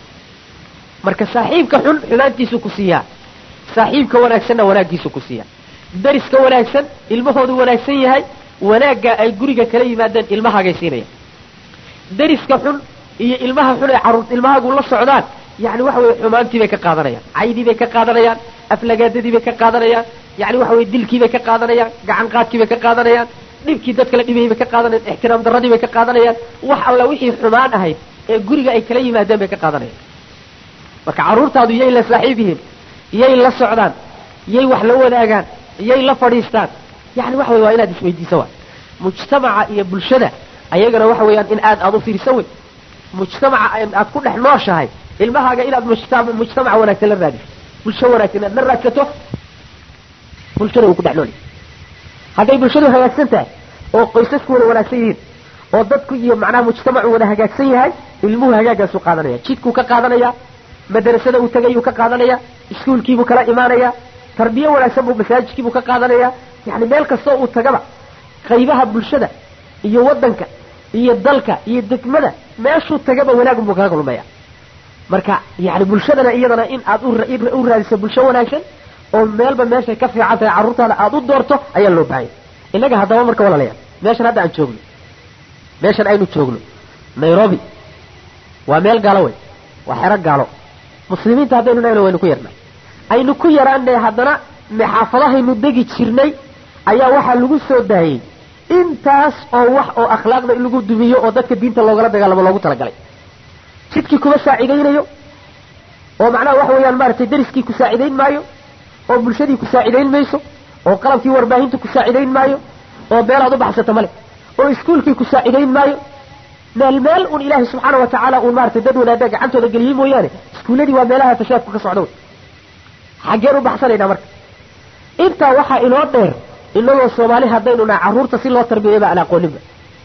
marka saaxiibka xun xumaantiisu ku siiyaa saaxiibka wanaagsanna wanaaggiisu ku siiyaa dariska wanaagsan ilmahoodu wanaagsan yahay wanaagga ay guriga kala yimaadeen ilmahaagay siinaya dariska xun iyo ilmaha xun ay carruur ilmahaagu la socdaan yani waxa weye xumaantii bay ka qaadanayaan caydii bay ka qaadanayaan aflagaadadii bay ka qaadanayaan yani waxa weye dilkii bay ka qaadanayaan gacan qaadkii bay ka qaadanayaan dhibkii dadka la dhibayay bay ka qaadanayaan ixtiraam darradii bay ka qaadanayaan wax alla wixii xumaan ahayd ee guriga ay kala yimaadeen bay ka qaadanayaan marka carruurtaadu yay la saaxiib yihiin yay la socdaan yay wax la wadaagaan yay la fadhiistaan yani waxa wey waa inaad isweydiiso wa mujtamaca iyo bulshada ayagana waxa weeyaan in aad aad u fiirsan wey mujtamaca aad ku dhex nooshahay ilmahaaga inaad mujtamaca wanaagsan la raadiso bulsho wanaagsan inaad la raadsato bulshada uu ku dhex nool yahay hadday bulshadu hagaagsan tahay oo qoysasku wada wanaagsan yihiin oo dadku iyo macnaha mujtamacu wada hagaagsan yahay ilmuhu hagaagaasuu qaadanaya jidkuu ka qaadanaya madrasada uu tegayuu ka qaadanaya iskuulkiibuu kala imaanaya tarbiye wanaagsan buu masaajidkiibuu ka qaadanaya yani meel kastoo uu tagaba qaybaha bulshada iyo wadanka iyo dalka iyo degmada meeshuu tagaba wanaagun buu kaga kulmaya marka yani bulshadana iyadana in aad u raadiso bulsho wanaagsan oo meelba meeshay ka fiican tahay carruurtaada aada u doorto ayaa loo baahanya innaga haddaba marka walaalayaal meeshan hadda aan joogno meeshan aynu joogno nairobi waa meel gaalo wey waa xero gaalo muslimiinta haddaynu nahno waynu ku yarnay aynu ku yaraanay haddana maxaafadahaynu degi jirnay ayaa waxaa lagu soo daayey intaas oo wax oo akhlaaqda in lagu dumiyo oo dadka diinta loogala dagaalamo loogu talagalay jidkii kuma saacidaynayo oo macnaha waxa weeyaan maaragtay dariskii ku saacidayn maayo oo bulshadii ku saacidayn mayso oo qalabkii warbaahinta ku saacidayn maayo oo meelaad u baxsata male oo iskuulkii ku saacidayn maayo meel meel un ilaahay subxaana wa tacaala uun maaragtay dad wanaada gacantooda geliyey mooyaane iskuulladii waa meelaha fashaadku ka socda wey xaggeen u baxsanaynaa marka intaa waxaa inoo dheer inagoo soomaali haddaynu nahay carruurta si loo tarbiyayba aan aqooninba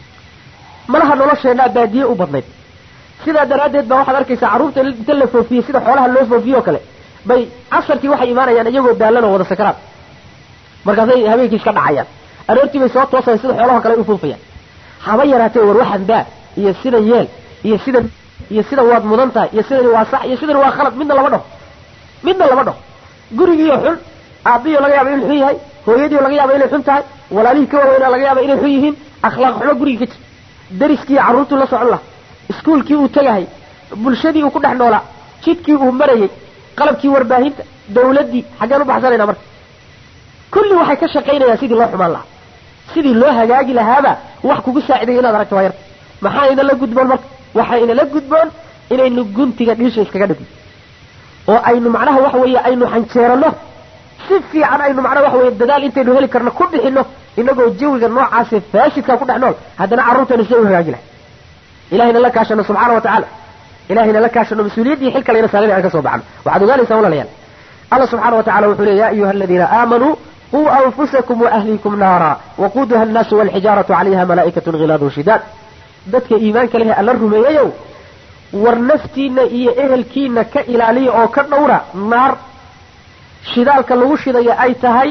malaha nolosheennaa baadiye u badnayd sidaa daraaddeed baa waxaad arkaysaa carruurta inta la foofiyey sida xoolaha loo foofiye oo kale bay casarkii waxay imaanayaan iyagoo daalan oo wada sakaraad markaasay habeenkii iska dhacayaan aroortii bay soo toosayan sida xoolaha kale u foofayaan haba yaraatee war waxan daa iyo sidan yeel iyo sidan iyo sidan waad mudan tahay iyo sidani waa sax iyo sidani waa khalad midna lama dhaho midna lama dhaho gurigiiyo xun aabbiyo laga yaaba inuu xun yahay hooyadiio laga yaaba inay xun tahay walaalihii ka waaweynaa laga yaaba inay xun yihiin akhlaaq xumo guriga ka jir dariskii carruurtuu la socon laha iskuulkii uu tegahay bulshadii uu ku dhex noolaa jidkii uu marayey qalabkii warbaahinta dawladdii xaggeen u baxsanayna marka kulli waxay ka shaqaynayaan sidii loo xumaan lahaa sidii loo hagaagi lahaaba wax kugu saacidayo inaad aragto waa yarta maxaa inala gudboon marka waxaa inala gudboon inaynu guntiga dhiisha iskaga dhigno oo aynu macnaha waxa weeye aynu xanjeerano si fiican aynu macnaha waxa weye dadaal intaynu heli karno ku bixino inagoo jawiga noocaase faashidkaa ku dhex nool haddana carruurtaynu sida u hagaagi lahay ilahayna la kaashano subxaana wa tacaala ilahayna la kaashano mas-uuliyaddii xil kalayna saarin aan ka soo baxno waxaad ogaanaysaa walaalayaal allah subxana wa tacala wuxuu leey ya ayuha aladiina aamanuu quu anfusakum waahliikum naara waquuduha annaasu walxijaaratu calayha malaa'ikatun khilaadun shidaad dadka iimaanka leh alla rumeeyayow war naftiina iyo ehelkiina ka ilaaliya oo ka dhowra naar shidaalka lagu shidaya ay tahay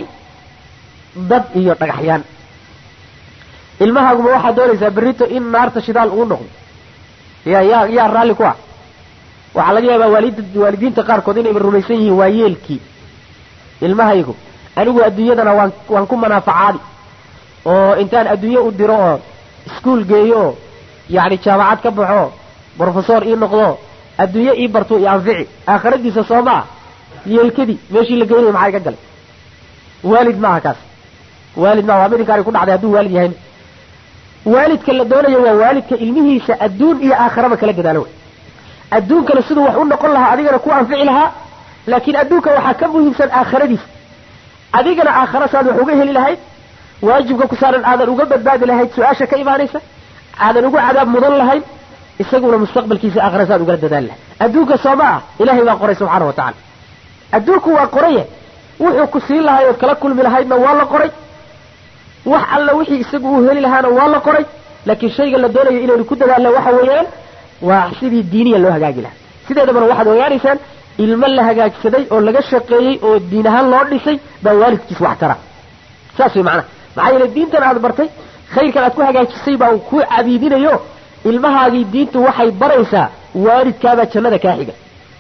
dad iyo dhagaxyaan ilmahaaguma waxaad doonaysaa berrito in naarta shidaal uu noqdo ya yaa yaa raalli ku ah waxaa laga yaabaa waalid waalidiinta qaarkood inayba rumaysan yihiin waa yeelkii ilmahaygu anigu adduunyadana waan waan ku manaafacaadi oo intaan adduunye u diro oo iskuol geeyo oo yacni jaamacad ka baxo brofesor ii noqdo adduunye ii barto iyo anfici aakhiradiisa soo ma ah yeelkadii meeshii la geynaya maxaa iga galay waalid maaha kaas waalid maaha waa midinkaani ku dhacday hadduu waalid yahayna waalidka la doonayo waa waalidka ilmihiisa adduun iyo aakhiraba kala dadaalo wey adduunkana siduu wax u noqon lahaa adigana ku anfici lahaa laakiin adduunka waxaa ka muhiimsan aakhiradiisa adigana aakhira saad wax uga heli lahayd waajibka ku saaran aadan uga badbaadi lahayd su-aasha ka imaanaysa aadan ugu cadaab mudan lahayn isaguna mustaqbalkiisa aakhira saad ugala dadaali lahayd adduunka soo ma ah ilaahay baa qoray subxaana wa tacala adduunku waa qoraye wuxuu ku siin lahay ood kala kulmi lahaydna waa la qoray wax alla wixii isagu uu heli lahaana waa la qoray laakiin shayga la doonayo inaynu ku dadaalna waxa weeyaan waa sidii diiniya loo hagaagi lahaa sideedabana waxaad ogaanaysaan ilmo la hagaagsaday oo laga shaqeeyey oo diin ahaan loo dhisay baa waalidkiis wax tara saas way macnaha maxaa yeele diintan aad bartay khayrkan aad ku hagaajisay baa ku cabiidinayo ilmahaagii diintu waxay baraysaa waalidkaabaa jannada kaa xiga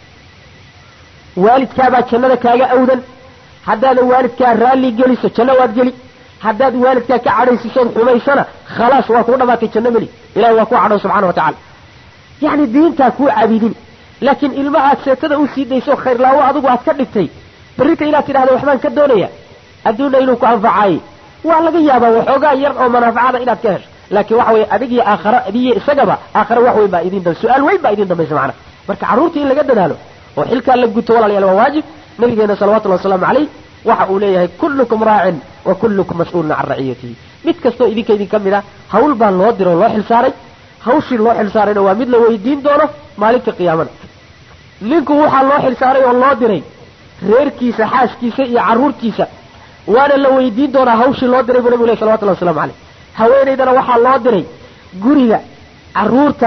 waalidkaabaa jannada kaaga awdan haddaadan waalidkaa raalli geliso janno waad geli haddaad waalidkaa ka cadhaysiisood xumaysana khalaas waa kuu dhamaatay janno meli ilahi waa kuu cadho subxana wa tacala yacni diintaa kuu cabiidin laakiin ilma aad seetada u sii dayso khayrlaawo adigu aad ka dhigtay berrita inaad tidhahda waxbaan ka doonaya adduunna inuu ku anfacaayey waa laga yaabaa waxoogaa yar oo manaaficada inaad ka hesho laakiin waxa weye adig iyo aakhara adiyo isagaba aakhara wax weyn baa idin dambe su-aal weyn baa idin dambaysa macnaha marka carruurta in laga dadaalo oo xilkaa la guto walaalayaal waa waajib nabigeena salawatullahi wasalaamu calayh waxa uu leeyahay kullukum raacin wa kullukum mas-uulun can raciyatihi mid kastoo idinka idin ka mid ah hawl baa loo diro oo loo xilsaaray hawshii loo xilsaarayna waa mid la weydiin doono maalinta qiyaamada ninku waxaa loo xilsaaray oo loo diray reerkiisa xaaskiisa iyo carruurtiisa waana la weydiin doonaa hawshii loo diray buu nabigu leh salawatullahi waslamu caleyh haweenaydana waxaa loo diray guriga carruurta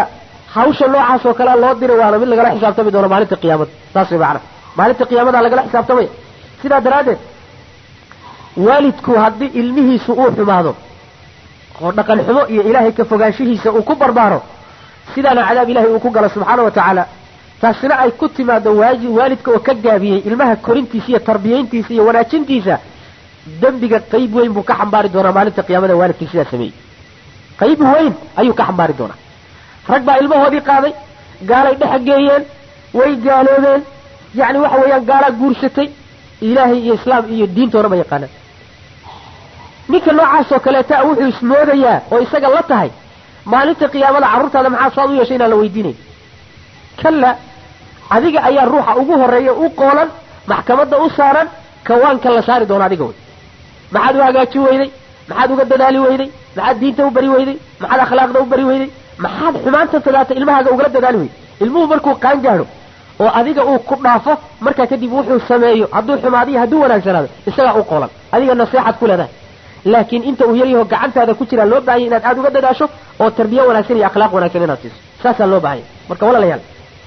hawsha noocaas oo kalea loo diray waana mid lagala xisaabtami doono maalinta qiyaamada saas way macana maalinta qiyaamada lagala xisaabtamaya sidaa daraaddeed waalidku haddii ilmihiisu uu xumaado oo dhaqan xumo iyo ilaahay ka fogaanshihiisa uu ku barbaaro sidaana cadaab ilahay uu ku galo subxaana wa tacaala taasina ay ku timaado waaji waalidka oo ka gaabiyey ilmaha korintiisa iyo tarbiyayntiisa iyo wanaajintiisa dembiga qayb weyn buu ka xambaari doonaa maalinta qiyaamada waalidkii sidaa sameeyey qayb weyn ayuu ka xambaari doonaa rag baa ilmahoodii qaaday gaalay dhexa geeyeen way gaaloobeen yacni waxa weeyaan gaalaa guursatay ilaahay iyo islaam iyo diintoona ma yaqaanaan ninka noocaasoo kaleeta wuxuu ismoodayaa oo isaga la tahay maalinta qiyaamada carruurtaada maxaa saad u yeeshay inaan la weydiinayn kalla adiga ayaa ruuxa ugu horreeya u qoolan maxkamadda u saaran kawaanka la saari doono adiga wey maxaad u hagaajin weyday maxaad uga dadaali weyday maxaad diinta u bari weyday maxaad akhlaaqda u bari weyday maxaad xumaanta tadaata ilmahaaga ugala dadaali weyday ilmuhu markuu qaan gaadho oo adiga uu ku dhaafo markaa kadib wuxuu sameeyo hadduu xumaadiyo hadduu wanaagsanaado isagaa u qoolan adiga naseexaad ku leedahay laakiin inta uu yaryaho gacantaada ku jiraa loo baahanya inaad aada uga dadaasho oo tarbiye wanaagsan iyo akhlaaq wanaagsan inaad siiso saasaa loo baahanya marka walaalayaal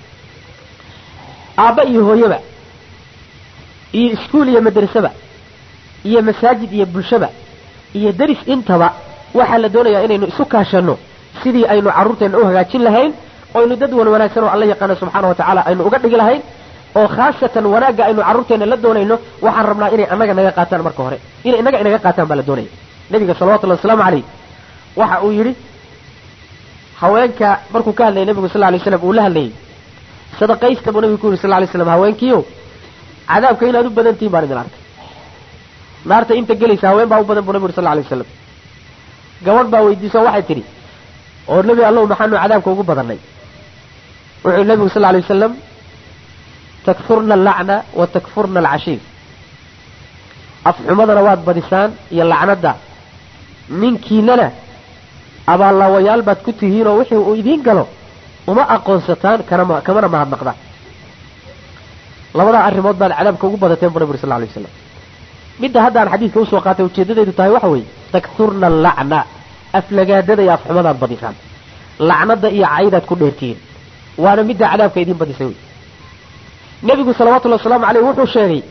aabba iyo hooyaba iyo iskuul iyo madrasaba iyo masaajid iyo bulshaba iyo deris intaba waxaa la doonayaa inaynu isu kaashanno sidii aynu carruurteenna u hagaajin lahayn oynu dad wan wanaagsan oo alla yaqaano subxaana wa tacaala aynu uga dhigi lahayn oo khaasatan wanaagga aynu carruurteenna la doonayno waxaan rabnaa inay annaga naga qaataan marka hore inay innaga inaga qaataan baa la doonaya nebiga salawatullahi wasalaamu calayh waxa uu yidhi haweenka markuu ka hadlayay nebigu sal lla alay slam uu la hadlayay sadaqaysta buu nebigu ku yidhi sal lla alay slam haweenkiio cadaabka inaad u badan tihin baan idin arkay naarta inta gelaysa haween baa u badan buu nebigu yidhi sal lla alay wasalam gabadh baa weydiiso waxay tidhi oo nebi allahu maxaanu cadaabka ugu badannay wuxuu nebigu sal lla alay wasalam takfurna allacna wa takfurna alcashiir afxumadana waad badisaan iyo lacnadda ninkiinana abaallaawayaal baad ku tihiinoo wixii uu idiin galo uma aqoonsataan kanama kamana mahadnaqdaan labadaa arrimood baad cadaabka ugu badateen bu nabi uri sal alay waslam midda haddaan xadiidka usoo qaatay ujeedadeedu tahay waxa weeye takfurna allacna aflagaadada iyo afxumadaad badisaan lacnada iyo caydaad ku dheertihiin waana midda cadaabka idiin badisay wey nebigu salawatullhi wasalaamu caleyh wuxuu sheegay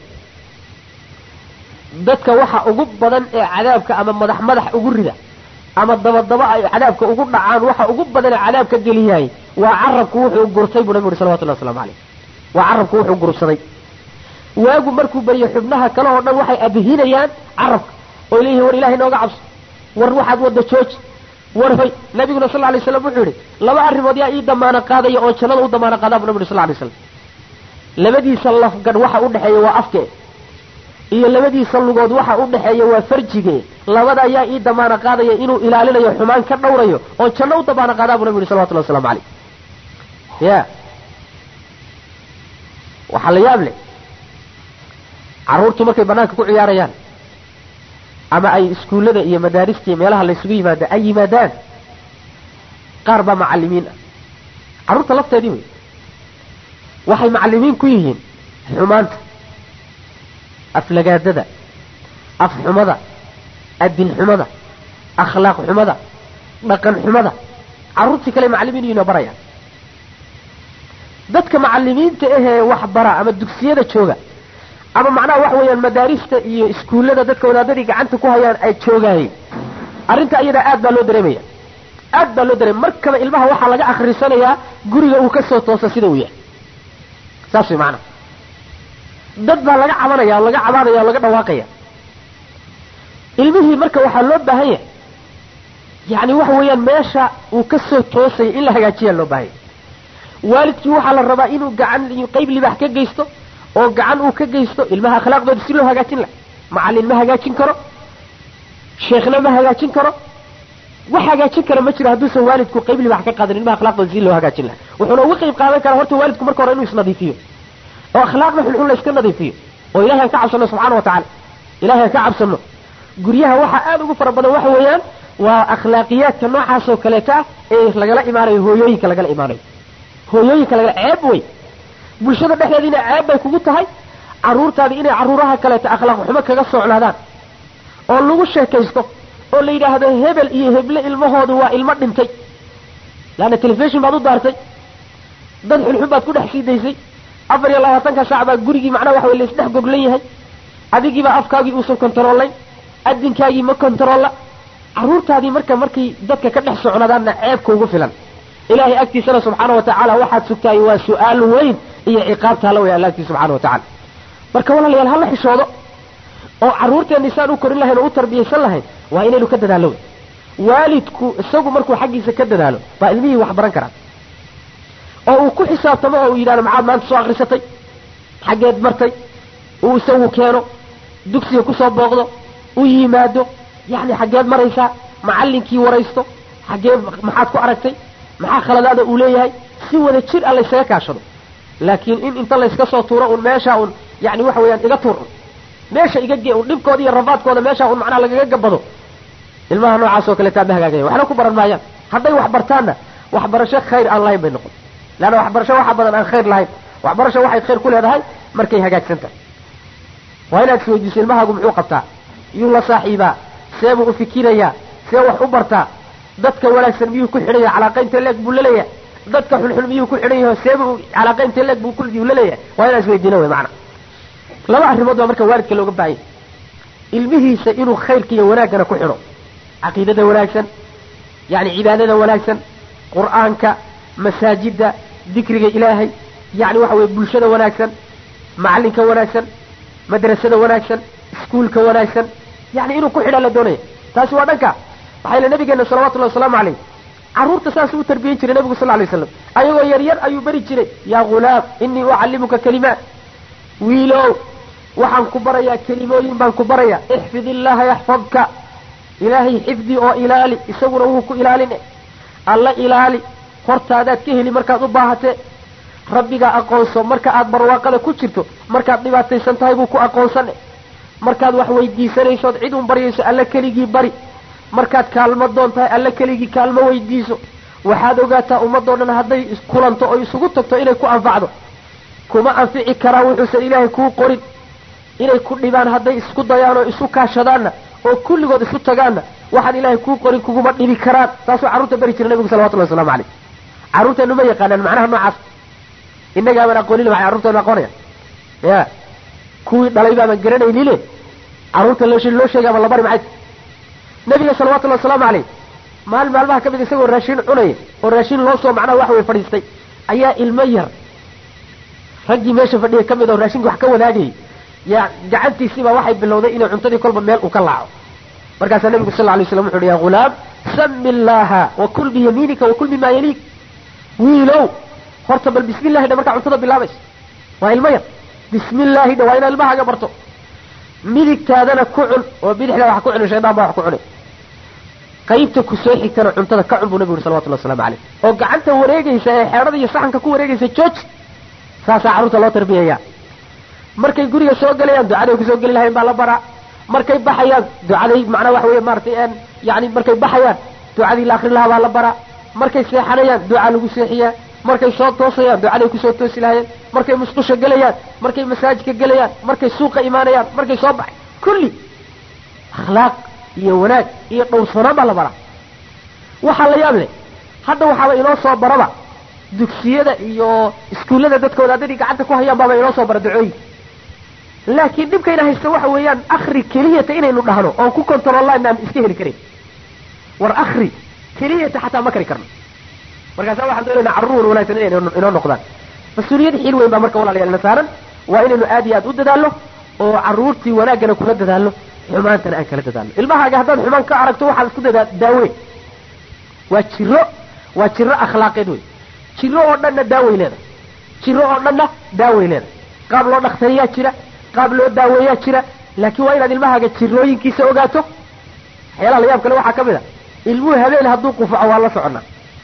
dadka waxa ugu badan ee cadaabka ama madax madax ugu rida ama dabadaba ay cadaabka ugu dhacaan waxa ugu badan ee cadaabka geliyahay waa carabku wuxuu gurtay buu nabigu uri salawatullahi waslamu caleyh waa carabku wuxuu gursaday waagu markuu beriyo xubnaha kale oo dhan waxay abihinayaan carabka oy leeyihin war ilahay nooga cabso war waxaad wadda jooji war hoy nabiguna sal lay slam wuxuu yihi laba arrimood yaa ii damaano qaadaya oo jannada u damaano qaadaa bu nabi uri sal lay slam labadiisa lafgadh waxa u dhexeeya waa afke iyo labadiisa lugood waxa u dhexeeya waa farjige labada ayaa ii damaano qaadaya inuu ilaalinayo xumaan ka dhowrayo oo janno u damaano qaadaa bu nabi yihi salawatullahi waslamu caleyh ya waxaa la yaab leh carruurtu markay banaanka ku ciyaarayaan ama ay iskuullada iyo madaarista iyo meelaha laysugu yimaada ay yimaadaan qaar baa macalimiin ah carruurta lafteedii wey waxay macalimiin ku yihiin xumaanta aflagaadada afxumada adin xumada akhlaaq xumada dhaqan xumada carruurtii kale macalimiin yihiin oo barayaan dadka macalimiinta ahee wax bara ama dugsiyada jooga ama macnaha waxa weeyaan madaarista iyo iskuullada dadka wadaadadii gacanta ku hayaan ay joogaayeen arrinta iyadaa aad baa loo dareemaya aad baa loo dareemaya markaba ilmaha waxaa laga akrisanayaa guriga uu ka soo toosa sida uu yahay saas way macnaha dad baa laga cabanaya oo laga cabaadaya oo laga dhawaaqaya ilmihii marka waxaa loo baahan yahay yacni waxa weeyaan meesha uu ka soo toosaya in la hagaajiyaa loo baahanya waalidkii waxaa la rabaa inuu gacan qayb libaax ka geysto oo gacan uu ka geysto ilmaha akhlaaqdooda si loo hagaajin laha macallin ma hagaajin karo sheekhna ma hagaajin karo wax hagaajin kara ma jiro hadduusan waalidku qayb libaax ka qaadan ilmaha akhlaaqdooda si loo hagaajin laha wuxuuna uga qayb qaadan karaa horta waalidku marka hore inuu isnadiifiyo oo akhlaaqda xunxun la iska nadiifiyo oo ilahay aan ka cabsano subxaana wa tacala ilahay aan ka cabsano guryaha waxaa aada ugu fara badan waxa weeyaan waa akhlaaqiyaadka noocaasoo kaleeta ah ee lagala imaanayo hooyooyinka lagala imaanayo hooyooyinka lagala ceeb wey bulshada dhexdeediina ceeb bay kugu tahay carruurtaadi inay carruuraha kaleeta akhlaaq xumo kaga socnaadaan oo lagu sheekaysto oo la yidhaahdo hebel iyo heble ilmahoodu waa ilmo dhintay leanna telefishon baad u daartay dad xunxun baad ku dhex sii daysay afar iyo labaatanka saac baa gurigii macnaha waxa wey laisdhex goglan yahay adigiibaa afkaagii uusan kontaroolayn adinkaagii ma kontaroolla carruurtaadii marka markay dadka ka dhex socnadaanna ceebka ugu filan ilaahay agtiisana subxaana wa tacaala waxaad sugtaay waa su-aal weyn iyo ciqaabtaala way alla agtiisa subxana wa tacala marka walaalayaal hala xishoodo oo carruurteenni saan u korin lahayn oo u tarbiyaysan lahayn waa inaynu ka dadaallo waalidku isagu markuu xaggiisa ka dadaalo baa ilmihii wax baran karaa oo uu ku xisaabtamo oo uu yidhahdo maxaad maanta soo akrisatay xaggeed martay uu isagu keeno dugsiga kusoo booqdo u yimaado yacni xaggeed maraysaa macallinkii waraysto xaggee maxaad ku aragtay maxaa khaladaada uu leeyahay si wada jir a laysaga kaashado laakiin in inta layska soo tuuro un meeshaa un yani waxa weeyaan iga tuur un meesha iga gee un dhibkooda iyo rafaadkooda meeshaa un macnaha lagaga gabado ilmaha noocaas oo kaleetaa ma hagaagaya waxna ku baran maayaan hadday wax bartaanna waxbarasho khayr aan lahayn bay noqon leanna waxbarasho waxa badan aan khayr lahayn waxbarasho waxay khayr ku leedahay markay hagaagsan tahay waa inaad isweydiiso ilmahaagu muxuu qabtaa yuu la saaxiibaa see buu u fikirayaa see wax u bartaa dadka wanaagsan miyuu ku xidhanya calaaqaynta leeg buu la leeyahay dadka xunxun miyuu ku xidhan yahay see buu calaaqaynta leeg buu kuyuu la leeyahay waa inaan isweydiino wey macana laba arrimood baa marka waalidka looga baahanya ilmihiisa inuu khayrka iyo wanaaggana ku xidho caqiidada wanaagsan yani cibaadada wanaagsan qur'aanka masaajidda dikriga ilaahay yani waxa weye bulshada wanaagsan macalinka wanaagsan madrasada wanaagsan iskuulka wanaagsan yani inuu ku xidhaa la doonaya taasi waa dhanka maxaa yele nabigeena salawatullahi wasalaamu calayh carruurta saasuu u tarbiyen jiray nabigu sal lay slam ayagoo yaryar ayuu beri jiray yaa ghulaam inii ucallimuka kalimaat wiilow waxaan ku barayaa kelimooyin baan ku barayaa ixfid illaha yaxfadka ilaahay xifdi oo ilaali isaguna wuu ku ilaalin alla ilaali hortaadaad ka heli markaad u baahatee rabbigaa aqoonso marka aad barwaaqada ku jirto markaad dhibaataysan tahay buu ku aqoonsane markaad wax weydiisanaysood cid un baryayso alla keligii bari markaad kaalmo doon tahay alla keligii kaalmo weydiiso waxaad ogaataa ummadoo dhan hadday kulanto oo isugu tagto inay ku anfacdo kuma anfici karaan wuxuusan ilaahay kuu qorin inay ku dhibaan hadday isku dayaan oo isu kaashadaanna oo kulligood isu tagaanna waxaan ilaahay kuu qorin kuguma dhibi karaan saasuu carruurta bari jira nabigu salawatullahi waslamu caleyh carruurteenu ma yaqaanaan macnaha noocaas innagaaban aqoonin maxay carruurteenu aqoonaya ya kuwii dhalay baaban garanaynile carruurta loo loo sheegay ama la bari maxay nabiga salawatullahi wasalaamu caleyh maalin maalmaha ka mid isagoo raashin cunaya oo raashin loo soo macnaha waxa way fadhiistay ayaa ilmo yar raggii meesha fadhiyay ka mid oo raashinka wax ka wadaagayay yaa gacantiisiibaa waxay bilowday inay cuntadii kolba meel uu ka laaco markaasaa nabigu sal lay slam wuxu uhi ya ghulaam sami illaaha wakul biyamiinika wakul mima yaliik wiilow horta bal bismi llahi dha markaa cuntada bilaabayso waa ilmo yar bismi illaahi dha waa inaad ilmahaaga barto midigtaadana ku cun oo bidixda wax ku cuni shaydaan baa wax ku cunay qaybta ku soo xigtana cuntada ka cun buu nabigu yuri salawatullah waslamu caleyh oo gacanta wareegaysa ee xeedhada iyo saxanka ku wareegaysa jooji saasaa carruurta loo tarbiyaya markay guriga soo gelayaan ducaday kusoo geli lahayn baa la baraa markay baxayaan ducaday macnaa waxa weeye maaratay yani markay baxayaan ducadii la akrin lahaa baa la baraa markay seexanayaan ducaa lagu seexiyaa markay soo toosayaan ducaday kusoo toosi lahayeen markay musqusha gelayaan markay masaajidka gelayaan markay suuqa imaanayaan markay soo baxay kulli akhlaaq iyo wanaag iyo dhowrsanaan baa la baraa waxaa la yaab leh hadda waxaaba inoo soo baraba dugsiyada iyo iskuullada dadka wadaadadii gacanta ku hayaan baaba inoo soo bara ducooyin laakiin dhibkayna haysta waxa weeyaan akri keliyata inaynu dhahno oon ku controllaan aan iska heli karin war akri keliyata xataa ma kari karno markaasa waxaan doonaynaa carruur wanaagsan inay inoo noqdaan mas-uuliyad xiil weyn baa marka walaalayaal na saaran waa inaynu aad iyo aad u dadaalno oo carruurtii wanaaggana kula dadaalno xumaantana aan kala dadaalno ilmahaaga haddaad xumaan ka aragto waxaad isku dadaa daaweyn waa jiro waa jiro akhlaaqeed wey jiro oo dhanna daaway leedahay jiro oo dhanna daaway leedahay qaab loo dhakhtariyaa jira qaab loo daaweeyaa jira laakiin waa inaad ilmahaaga jirooyinkiisa ogaato waxyaalaha la yaab kale waxaa ka mid a ilmuhu habeen hadduu qufaco waa la soconnaa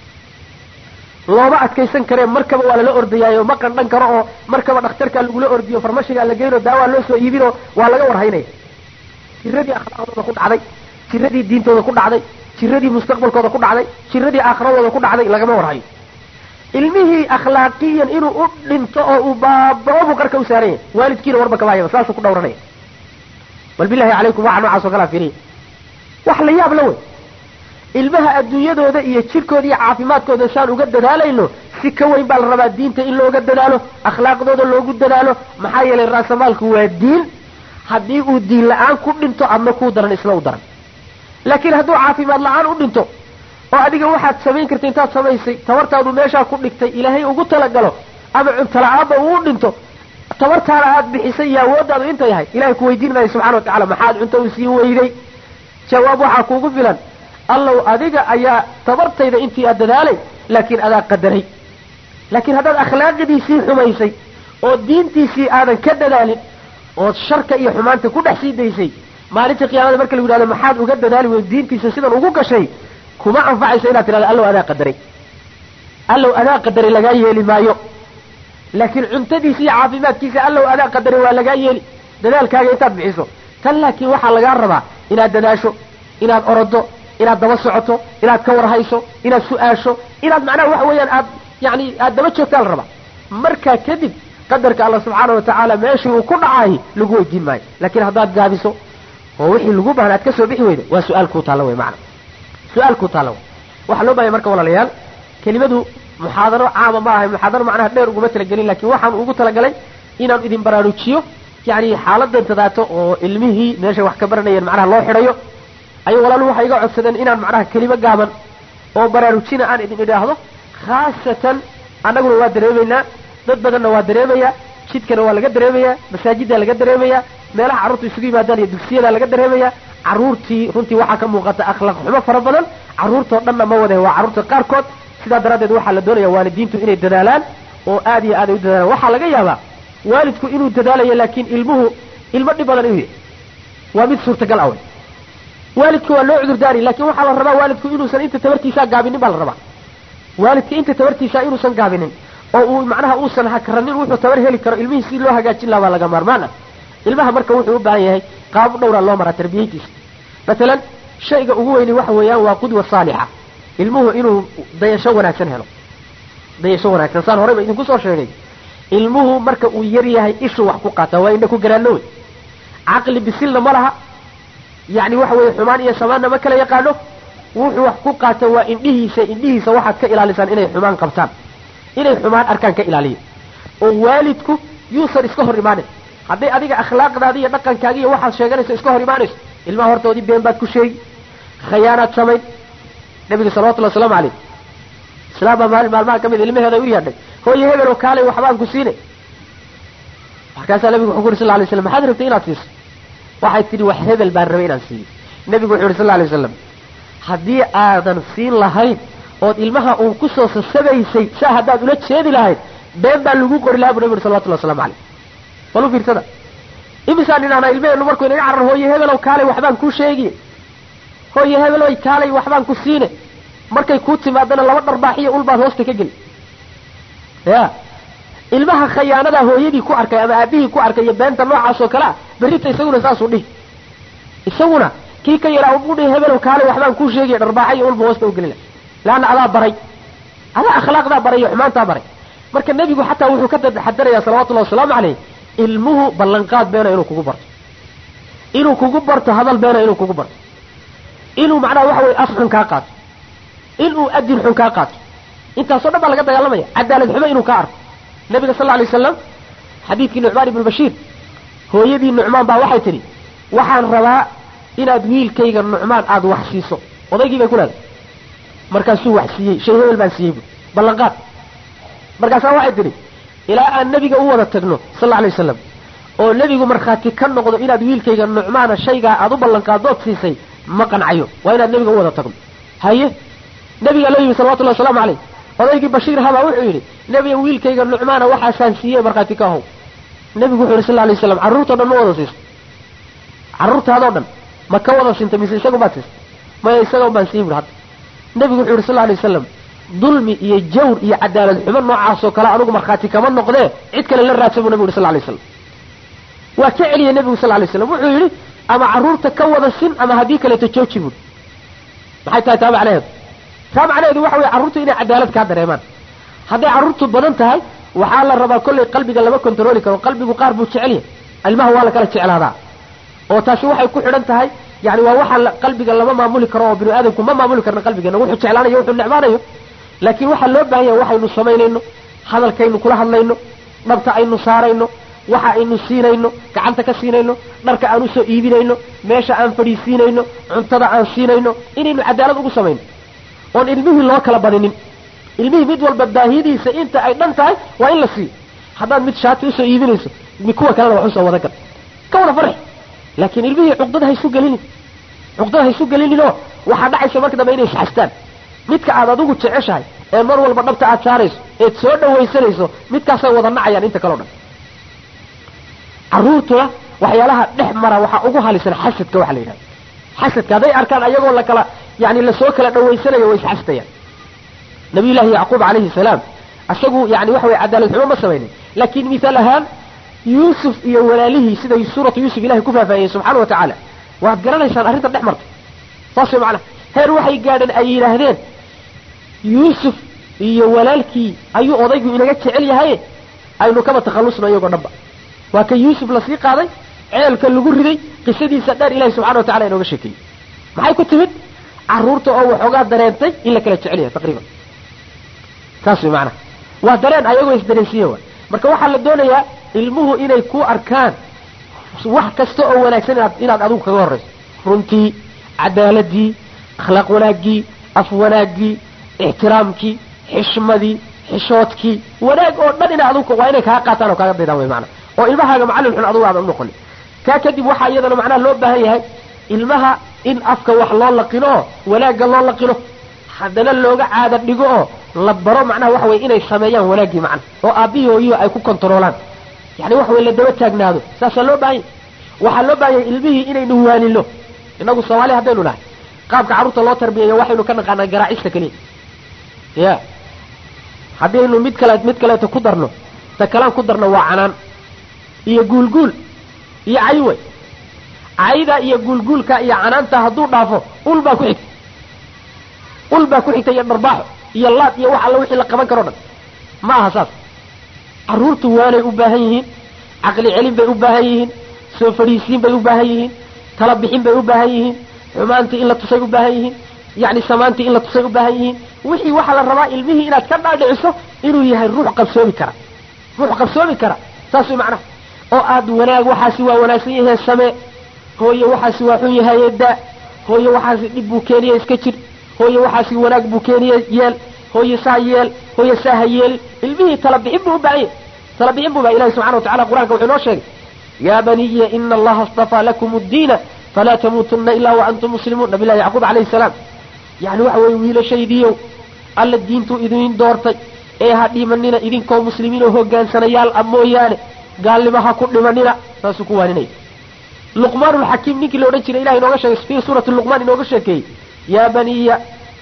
looma adkaysan karee markaba waa lala ordayaayo ma qandhan karo oo markaba dhakhtarkaa lagula ordiyo farmashigaa la geyno daawaa loo soo iibinoo waa laga warhaynaya jiradii akhlaaqdooda ku dhacday jiradii diintooda ku dhacday jiradii mustaqbalkooda ku dhacday jiradii aakhiradooda ku dhacday lagama warhayo ilmihii akhlaaqiyan inuu u dhinto oo uu baabao buu qarka u saaran yahay waalidkiina warba kabaayaba saasuu ku dhawranaya bal bilahi calaykum waxa noocaas oo kalaa fiiriya wax la yaab la wey ilmaha adduunyadooda iyo jirkooda iyo caafimaadkooda saan uga dadaalayno si ka weyn baa la rabaa diinta in looga dadaalo akhlaaqdooda loogu dadaalo maxaa yeelay raasamaalku waa diin haddii uu diin la-aan ku dhinto adna kuu daran isna u daran laakiin hadduu caafimaad la-aan u dhinto oo adiga waxaad samayn karta intaad samaysay tabartaadu meeshaa ku dhigtay ilaahay ugu talagalo ama cunto la-aanba uu u dhinto tabartaana aad bixisay iyo awooddaadu inta yahay ilahay ku weydiin maayo subxana watacala maxaad cunto u sii weyday jawaab waxaa kuugu filan allow adiga ayaa tabartayda intii aad dadaalay laakiin adaa qadaray laakiin haddaad akhlaaqidiisii xumaysay oo diintiisii aadan ka dadaalin ood sharka iyo xumaanta ku dhex sii daysay maalinta qiyaamada marka lagu yidhahdo maxaad uga dadaali weyn diintiisa sidan ugu gashay kuma anfacayso inaad tidhahdo allow adaa qadaray allow adaa qadaray lagaa yeeli maayo laakiin cuntadiisa iyo caafimaadkiisa allow adaa qadaray waa lagaa yeeli dadaalkaaga intaad bixiso tan laakiin waxaa lagaa rabaa inaad dadaasho inaad orodo inaad daba socoto inaad ka warhayso inaad su-aasho inaad macnaha waxa weeyaan aad yani aad daba joogtaa la rabaa markaa kadib qadarka alla subxaana watacaala meeshii uu ku dhacaay lagu weydiin maayo laakiin haddaad gaabiso oo wixii lagu bahna aad ka soo bixi weyda waa su-aal kuu taalla wey macna su-aal kuu taalla wey waxaa loo bahaya marka walaalayaal kelimadu muxaadaro caama ma ahay muxaadaro macnaha dheer uguma talagelin lakin waxaan ugu talagalay inaan idin baraarujiyo yani xaaladan tadaato oo ilmihii meeshay wax ka baranayeen macnaha loo xidhayo ayay walaalu waxay iga codsadeen inaan macnaha kelimo gaaban oo baraarujina aan idin idhaahdo khaasatan annaguna waa dareemaynaa dad badanna waa dareemayaa jidkana waa laga dareemayaa masaajiddaa laga dareemayaa meelaha carruurta isugu yimaadaan iyo dugsiyadaa laga dareemayaa carruurtii runtii waxaa ka muuqata akhlaaq xumo fara badan carruurtoo dhanna ma wade waa carruurta qaarkood sidaa daraaddeed waxaa la doonaya waalidiintu inay dadaalaan oo aad iyo aad ay u dadaalaan waxaa laga yaabaa waalidku inuu dadaalayo laakiin ilmuhu ilmo dhib badan inuu yahay waa mid suurtagal ah wey waalidka waa loo cudurdaari laakiin waxaa la rabaa waalidku inuusan inta tabartiisaa gaabinin baa la rabaa waalidka inta tabartiisaa inuusan gaabinin oo uu macnaha uusan hakranin wuxuu tabar heli karo ilmihii si loo hagaajin lahaa baa laga maarmaan ah ilmaha marka wuxuu u baahan yahay qaab dhowraa loo maraa tarbiyadiisa masalan shayga ugu weyni waxa weeyaan waa qudwa saalixa ilmuhu inuu dayasho wanaagsan helo dayasho wanaagsan saan horeyba idinku soo sheegay ilmuhu marka uu yar yahay ishuu wax ku qaata waa indha ku garaano wey caqli bisilna ma laha yacni waxa weeye xumaan iyo samaanna ma kala yaqaano wuxuu wax ku qaato waa indhihiisa indhihiisa waxaad ka ilaalisaan inay xumaan qabtaan inay xumaan arkaan ka ilaaliyo oo waalidku yuusan iska hor imaanin hadday adiga akhlaaqdaadi iyo dhaqankaaga iyo waxaad sheeganayso iska hor imaanayso ilmaha hortoodii been baad ku sheegi khayaanaad samayn nabiga salawatullahi wasalaamu calayh islaam baa maalin maalmaha ka mid ilmaheeda u yaadhay hooye hebel oo kaalay waxbaan ku siinay markaasaa nabigu wuxuu ku yuri sal lla lay slam maxaad rabtay inaad siiso waxay tidhi wax hebel baan rabay inaan siiyo nebigu wuxuu yidhi sal lla lay wasalam haddii aadan siin lahayn ood ilmaha uun kusoo sasabaysay saa haddaad ula jeedi lahayd been baa lagu qori lahaa bu nabi yuri salawatullahi waslamu calayh bal u fiirsada imisaan idhahnaa ilmaheennu markuu inaga carar hooye hebelow kaalay waxbaan kuu sheegiye hooye hebelow kaalay waxbaan ku siine markay kuu timaadana laba dharbaaxiyo ulbaad hoosta ka geli ya ilmaha khayaanadaa hooyadii ku arkay ama aabihii ku arkay iyo beenta noocaas oo kale ah berrita isaguna saasuu dhihi isaguna kii ka yaraa u dhihi hebelow kaalay waxbaan kuu sheegaya dharbaaxa iyo ulba hoosta u gelina leanna adaa baray adaa akhlaaqdaa baray iyo xumaantaa baray marka nebigu xataa wuxuu ka taxadarayaa salawatullahi wasalaamu caleyh ilmuhu ballanqaad beena inuu kugu barto inuu kugu barto hadal beena inuu kugu barto inuu macnaha waxa weye af xun kaa qaato inuu adin xun kaa qaato intaasoo dhan baa laga dagaalamaya cadaalad xumo inuu kaa arko nabiga sal lla alay wasalam xadiidkii nucmaan ibnu bashiir hooyadii nucmaan baa waxay tidhi waxaan rabaa inaad wiilkayga nucmaan aada wax siiso odaygii bay ku leedahay markaasuu wax siiyey shay hebel baan siiyey bu ballanqaad markaasaa waxay tidhi ilaa aan nebiga u wada tagno sal alla alay wasalam oo nebigu markhaati ka noqdo inaad wiilkayga nucmaana shaygaa aada u ballanqaadood siisay ma qancayo waa inaad nebiga u wada tagno haye nebigaa loo yimi salawatullahi wasalaamu caleyh odaygii bashiir habaa wuxuu yidhi nebiga wiilkayga nucmaana waxaasaan siiyey markhaati ka ahow nebigu wuxuu yidhi sal alay waslam carruurtao dhan ma wada siisto carruurtaadoo dhan ma ka wada sinta mise isagun baad siista maya isagoon baan siiyey buhi hadda nebigu wuxuu yidhi sal alay wasalam dulmi iyo jawr iyo cadaalad xumo noocaasoo kale anugu markhaati kama noqdee cid kale la raadsan buu nebigu yidhi sal alay waslam waa ka celiyey nebigu sal alay slam wuxuu yidhi ama carruurta ka wada sin ama haddii kaleeto jooji buui maxay tahay taa macnaheedu taa macnaheedu waxa weye carruurtu inay cadaalad kaa dareemaan hadday carruurtu badan tahay waxaa la rabaa kollay qalbiga lama kontarooli karo qalbigu qaar buu jecel yahay ilmaha waa la kala jeclaadaa oo taasi waxay ku xidhan tahay yani waa waxa qalbiga lama maamuli karo oo binu aadamku ma maamuli karna qalbigeena wuxuu jeclaanayo wuxuu necbaanayo laakiin waxaa loo baahan yahay waxaynu samaynayno hadalkaynu kula hadlayno dhabta aynu saarayno waxa aynu siinayno gacanta ka siinayno dharka aan usoo iibinayno meesha aan fadhiisiinayno cuntada aan siinayno inaynu cadaalad ugu samayno oon ilmihii loo kala badinin ilmihii mid walba baahiyadiisa inta ay dhan tahay waa in la siiyo haddaad mid shaati usoo iibinayso kuwa kalena wax usoo wada gal ka wada farxi laakiin ilmihii cuqdada haysu gelinin cuqdada haysu gelininoo waxaa dhacaysa marka dambe inay isxastaan midka aad adigu jeceshahay ee mar walba dhabta aad saarayso eed soo dhawaysanayso midkaasay wada nacayaan inta kaleo dhan carruurtuna waxyaalaha dhex mara waxaa ugu halisan xasadka waxa la yidhahda xasadka hadday arkaan ayagoo lakala yani lasoo kala dhawaysanayo way isxasdayaan nabiyullaahi yacquub calayhi salaam isagu yani waxa weye cadaalad xumo ma samaynin laakiin mithaal ahaan yuusuf iyo walaalihii siday suuratu yuusuf ilahay ku faahfaahiyeen subxaana wa tacaala waad garanaysaan arrintan dhex martay saas way macnaha heer waxay gaadheen ay yidhaahdeen yuusuf iyo walaalkii ayuu odaygu inaga jecel yahaye aynu kaba takhallusno iyagoo dhanba waa kan yuusuf lasii qaaday ceelka lagu riday qisadiisa dheer ilahi subxana wa tacala inooga sheekeeyey maxay ku timid carruurta oo waxoogaa dareentay in la kala jecel yahay taqriiban saas way macnaha waa dareen ayagoo isdareensiiye wa marka waxaa la doonayaa ilmuhu inay ku arkaan wax kasta oo wanaagsan inaad inaad adigu kaga horrayso runtii cadaaladii akhlaaq wanaaggii af wanaaggii ixtiraamkii xishmadii xishoodkii wanaag oo dhan ina adigu waa inay kaa qaataan oo kaaga daydaan way maanaa oo ilmahaaga macallin xun adigu aadan unoqonin kaa kadib waxaa iyadana macnaha loo baahan yahay ilmaha in afka wax loo laqino oo wanaagga loo laqino haddana looga caada dhigo oo la baro macnaha waxa weye inay sameeyaan wanaaggii macna oo aabbihii hooyihi ay ku kontaroolaan yani waxa weye la daba taagnaado saasaa loo baahan yahy waxaa loo baahan yahay ilmihii inaynu waanino inagu soomaali haddaynu nahay qaabka carruurta loo tarbiyayo waxaynu ka naqaanaa garaacista keliya ya haddaynu mid kale mid kaleeto ku darno ta kalaan ku darno waa canaan iyo guulguul iyo caywey cayda iyo guulguulka iyo canaanta hadduu dhaafo ul baa ku xigta ul baa ku xigta iyo dharbaaxo iyo laad iyo wax alla wixii la qaban karo dhan ma aha saas carruurtu waanay u baahan yihiin caqli celin bay u baahan yihiin soo fadhiisiin bay u baahan yihiin tala bixin bay u baahan yihiin xumaantii in la tusay u baahan yihiin yacni samaantii in la tusay u baahan yihiin wixii waxaa la rabaa ilmihii inaad ka dhaadhiciso inuu yahay ruux qabsoomi kara ruux qabsoomi kara saas way macnaha oo aad wanaag waxaasi waa wanaagsan yahay samee hooye waxaasi waa xun yahaye daa hooye waxaasi dhib buu keeniya iska jir hooye waxaasi wanaag buu keeniya yeel hooye saa yeel hooye saa ha yeelin ilmihii tala bixin buu u baahan yahay tala bixin buu baa ilahi subxana wa tacala qur-aanka wuxuu inoo sheegay yaa baniya ina allaha astafaa lakum addiina falaa tamuutunna ilaa wa antum muslimuun nabi llahi yacquub calayhi salaam yani waxa weye wiilashaydiiyow alla diintuu idin doortay ee ha dhimanina idinkoo muslimiin oo hogaansanayaal a mooyaane gaalnimo ha ku dhimanina saasuu ku waaninaya luqmaan lxakiim ninkii la odhan jiray ilahay inooga sheegay fi suurati luqmaan inooga sheekeeyey yaa baniya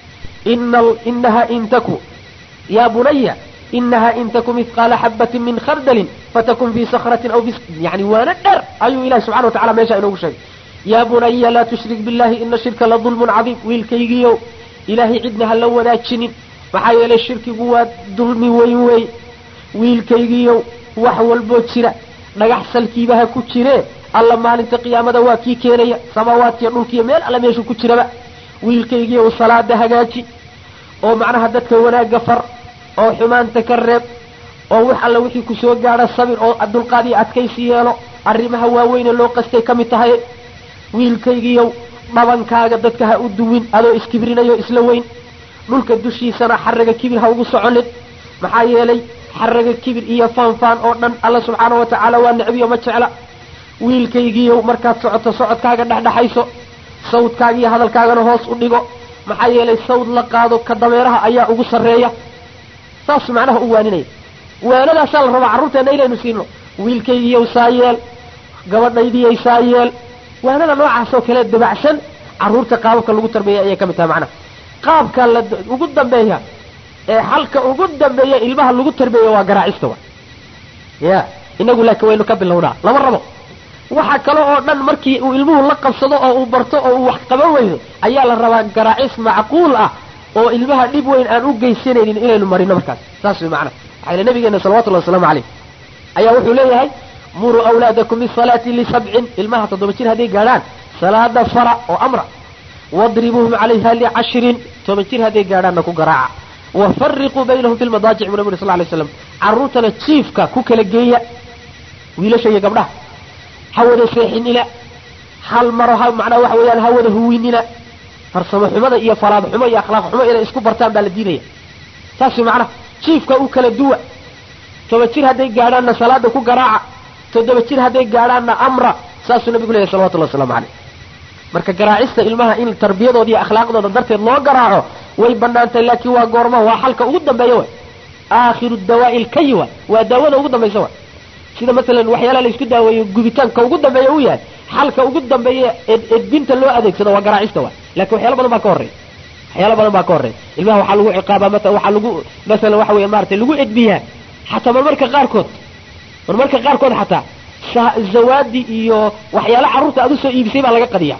ina inaha in taku ya bunaya inaha in taku mihqaala xabatin min khardalin fatakun fi sakratin aw fi yani waana dheer ayuu ilahi subxana wa tacala meesha inoogu sheegay yaa bunaya laa tushrik billahi ina shirka la dulmun cadiim wiilkaygiiow ilaahay cidna ha la wanaajinin maxaa yeelay shirkigu waa dulmi weyn wey wiilkaygiiow wax walboo jira dhagax salkiiba ha ku jiree alla maalinta qiyaamada waa kii keenaya samaawaadkiiyo dhulkiiyo meel alla meeshuu ku jiraba wiilkaygiiow salaada hagaaji oo macnaha dadka wanaagga far oo xumaanta ka reeb oo wax alla wixii ku soo gaadha sabir oo dulqaad iyo adkaysi yeelo arrimaha waaweyne loo qastay ka mid tahay wiilkaygiiow dhabankaaga dadka ha u duwin adoo iskibrinayo isla weyn dhulka dushiisana xaraga kibir ha ugu soconin maxaa yeelay xaraga kibir iyo faanfaan oo dhan alla subxaana wa tacaala waa necbiyo ma jecla wiilkaygiiow markaad socoto socodkaaga dhexdhexayso sawdkaaga iyo hadalkaagana hoos u dhigo maxaa yeelay sawd la qaado ka dameeraha ayaa ugu sarreeya saas macnaha u waaninaya waanadaasaa la rabaa carruurteenna inaynu siino wiilkaygiiyow saa yeel gabadhaydiyay saa yeel waanada noocaasoo kale dabacsan carruurta qaababka lagu tarbeeya ayay ka mid tahay macnaha qaabka la ugu dambeeya ee xalka ugu dambeeya ilmaha lagu tarbeeya waa garaacista wa ya inagu laakiin waynu ka bilownaa lama rabo waxa kale oo dhan markii uu ilmuhu la qabsado oo uu barto oo uu wax qaban weydo ayaa la rabaa garaacis macquul ah oo ilmaha dhib weyn aan u geysanaynin inaynu marino markaas saas way macnaha waxaa yile nabigeena salawatullahi wasalaamu caleyh ayaa wuxuu leeyahay muruu awlaadakum bisalaati lisabcin ilmaha toddoba jir hadday gaadhaan salaada fara oo amra wadribuuhum calayha licashrin toban jir hadday gaadhaanna ku garaaca wafariquu baynahum fi lmadaajic bu nabi uri sal lay slam carruurtana jiifka ku kala geeya wiilasha iyo gabdhaha ha wada seexinina hal maro ha macnaa waxa weeyaan ha wada huwinina farsamo xumada iyo faraad xumo iyo akhlaaq xumo inay isku bartaan baa la diidaya saas macnaha jiifka u kala duwa toban jir hadday gaadhaanna salaada ku garaaca toddoba jir hadday gaadhaanna amra saasuu nabigu leeyahy salawatullahi waslamu caleyh marka garaacista ilmaha in tarbiyadooda iyo akhlaaqdooda darteed loo garaaco way banaantahay laakiin waa goorma waa xalka ugu dambeeya wa aakhiru dawaa'i lkayi wa waa daawada ugu dambaysa wa sida masalan waxyaalaha la isku daaweeyo gubitaanka ugu dambeeya u yahay xalka ugu dambeeya edbinta loo adeegsado waa garaacista wa lakin waxyaala badan baa ka horreya waxyaala badan baa ka horreya ilmaha waxaa lagu ciqaabaa maa waxaa lagu masalan waxa weya maratay lagu edbiyaa xataa marmarka qaarkood marmarka qaarkood xataa zawaadi iyo waxyaala carruurta aad usoo iibisay baa laga qadiya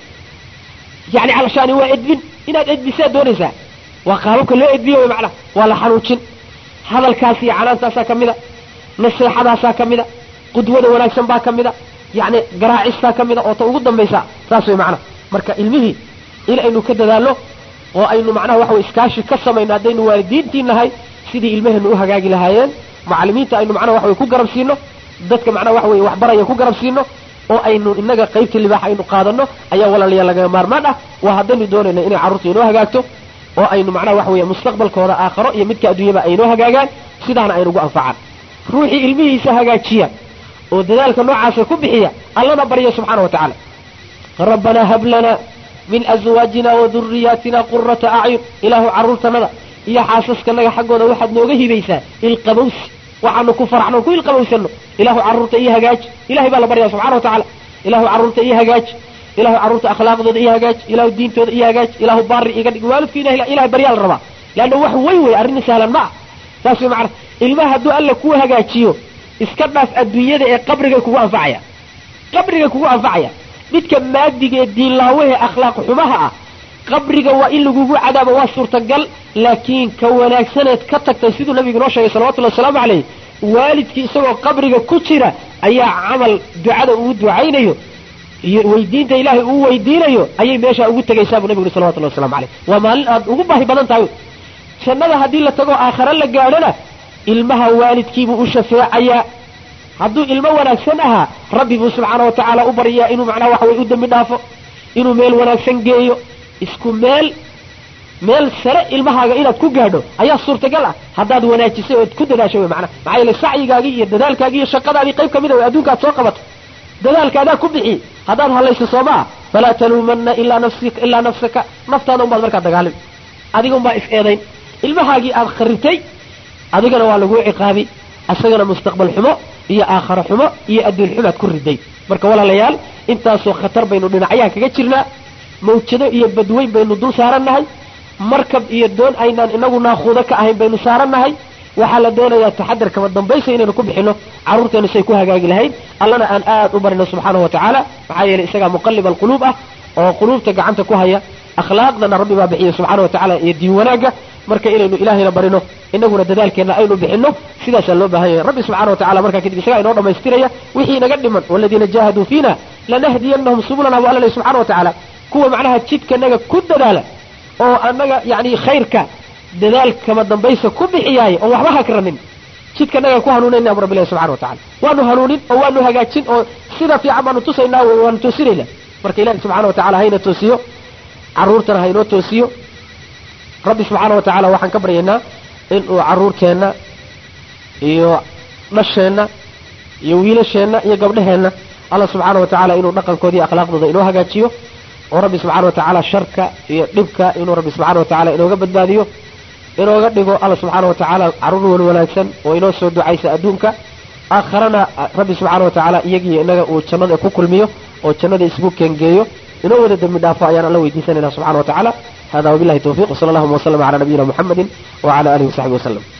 yani calashaani waa edbin inaad edbisaa doonaysaa waa qaababka loo edbiyo wy macnaha waa la xanuujin hadalkaas iyo canaantaasaa ka mida naseexadaasaa ka mida qudwada wanaagsan baa ka mida yani garaacistaa ka mida oo ta ugu dambaysa saas way macnaha marka ilmihii in aynu ka dadaalno oo aynu macnaha waxa wey iskaashi ka samayno haddaynu waalidiintii nahay sidii ilmaheennu u hagaagi lahaayeen macalimiinta aynu macnaha waxa wey ku garab siino dadka macnaha waxa wey waxbaraya ku garab siino oo aynu inaga qaybta libaax aynu qaadano ayaa walaalayaal lagaga maarmaan ah waa haddaynu doonayna inay carruurta inoo hagaagto oo aynu macnaha waxa weeye mustaqbalkooda aakharo iyo midka adduunyaba aynoo hagaagaan sidaana aynugu anfacaan ruuxii ilmihiisa hagaajiya oo dadaalka noocaasa ku bixiya allana barya subxaana wa tacaala rabbanaa hab lana min azwaajina wa duriyaatina qurata acyun ilaahu carruurtanada iyo xaasaskanaga xaggooda waxaad nooga hibaysaa ilqabowsi waxaanu ku faraxno ku ilqabowsano ilahu carruurta iyo hagaaji ilahay baa la baryaa subxana wa tacaala ilahu carruurta iyo hagaaji ilahu carruurta akhlaaqdooda iyo hagaaji ilahu diintooda iyo hagaaji ilahu baari iga dhig waalidku ilah ilahay baryaa la rabaa leanna wax weyn wey arrin sahlan ma ah saas way macana ilmaha hadduu alla kuu hagaajiyo iska dhaaf adduunyada ee qabrigay kugu anfacaya qabrigay kugu anfacaya midka maadiga ee diinlaawahe akhlaaq xumaha ah qabriga waa in lagugu cadaabo waa suurtagal laakiin ka wanaagsaneed ka tagtay siduu nabigu noo sheegay salawatullahi wasalaamu caleyh waalidkii isagoo qabriga ku jira ayaa camal ducada uu ducaynayo iyo weydiinta ilaahay uu weydiinayo ayay meeshaa ugu tegaysaa buu nabigu yuri salawatullahi waslamu caleyh waa maalin aad ugu baahi badan tahay jannada haddii la tago aakhare la gaadhona ilmaha waalidkiibuu u shafeecayaa hadduu ilmo wanaagsan ahaa rabbi buu subxaana wa tacaala u baryaa inuu macnaha waxa weye u dembi dhaafo inuu meel wanaagsan geeyo isku meel meel sare ilmahaaga inaad ku gaadho ayaa suurtagal ah haddaad wanaajisay ood ku dadaasho wey macnaha maxaa yeele sacyigaagii iyo dadaalkaagii iyo shaqadaadii qayb kamid a way adduunka aad soo qabato dadaalka adaa ku bixi haddaad hadlayso soo maa falaa taluumanna ilaa nafsika ilaa nafsaka naftaada unbaad markaa dagaalami adiga unbaa is eedayn ilmahaagii aad kharibtay adigana waa laguu ciqaabi asagana mustaqbal xumo iyo aakharo xumo iyo adduun xumaad ku riday marka walaalayaal intaasoo khatar baynu dhinacyaha kaga jirnaa mawjado iyo badweyn baynu dul saarannahay markab iyo doon aynaan inagu naakuudo ka ahayn baynu saarannahay waxaa la doonayaa taxadar kama dambaysa inaynu ku bixino carruurteenu say ku hagaagi lahayd allana aan aad u barino subxaanahu wa tacaala maxaa yeelay isagaa muqalib alquluub ah oo quluubta gacanta ku haya akhlaaqdana rabbi baa bixiya subxaana wa tacala iyo diin wanaagga marka inaynu ilaahayna barino inaguna dadaalkeenna aynu bixino sidaasaa loo baahan yahay rabbi subxana wa tacala markaa kadib isagaa inoo dhammaystiraya wixii inaga dhiman waladiina jaahaduu fiina lanahdiyannahum subulana bu alla leh subxana wa tacaala kuwa macnaha jidkanaga ku dadaala oo annaga yani khayrka dadaal kama dambaysa ku bixiyaay oo waxba hakranin jidkanaga ku hanuunayna bu rabbi ilahi subxana wa tacala waanu hanuunin oo waanu hagaajin oo sida fiican baanu tusaynaa wey waanu toosinayna marka ilahi subxana wa tacala hayna toosiyo carruurtana haynoo toosiyo rabbi subxaana wa tacaala waxaan ka baryaynaa inuu carruurteenna iyo dhasheenna iyo wiilasheenna iyo gabdhaheenna alla subxaana wa tacaala inuu dhaqankooda iyo akhlaaqdooda inoo hagaajiyo oo rabbi subxana wa tacaala sharka iyo dhibka inuu rabbi subxana wa tacala inooga badbaadiyo inooga dhigo alla subxaana wa tacaala carruur wan wanaagsan oo inoo soo ducaysa adduunka aakharana rabbi subxaana wa tacaala iyagiyo inaga uu jannada ku kulmiyo oo jannada isgu keengeeyo inoo wada dembi dhaafo ayaan alla weydiisanayna subxana wa tacaala hada wabillahi tawfiq wsala allahuma waslama cala nabiyina muxamedi wacala alihi wasaxbi waslem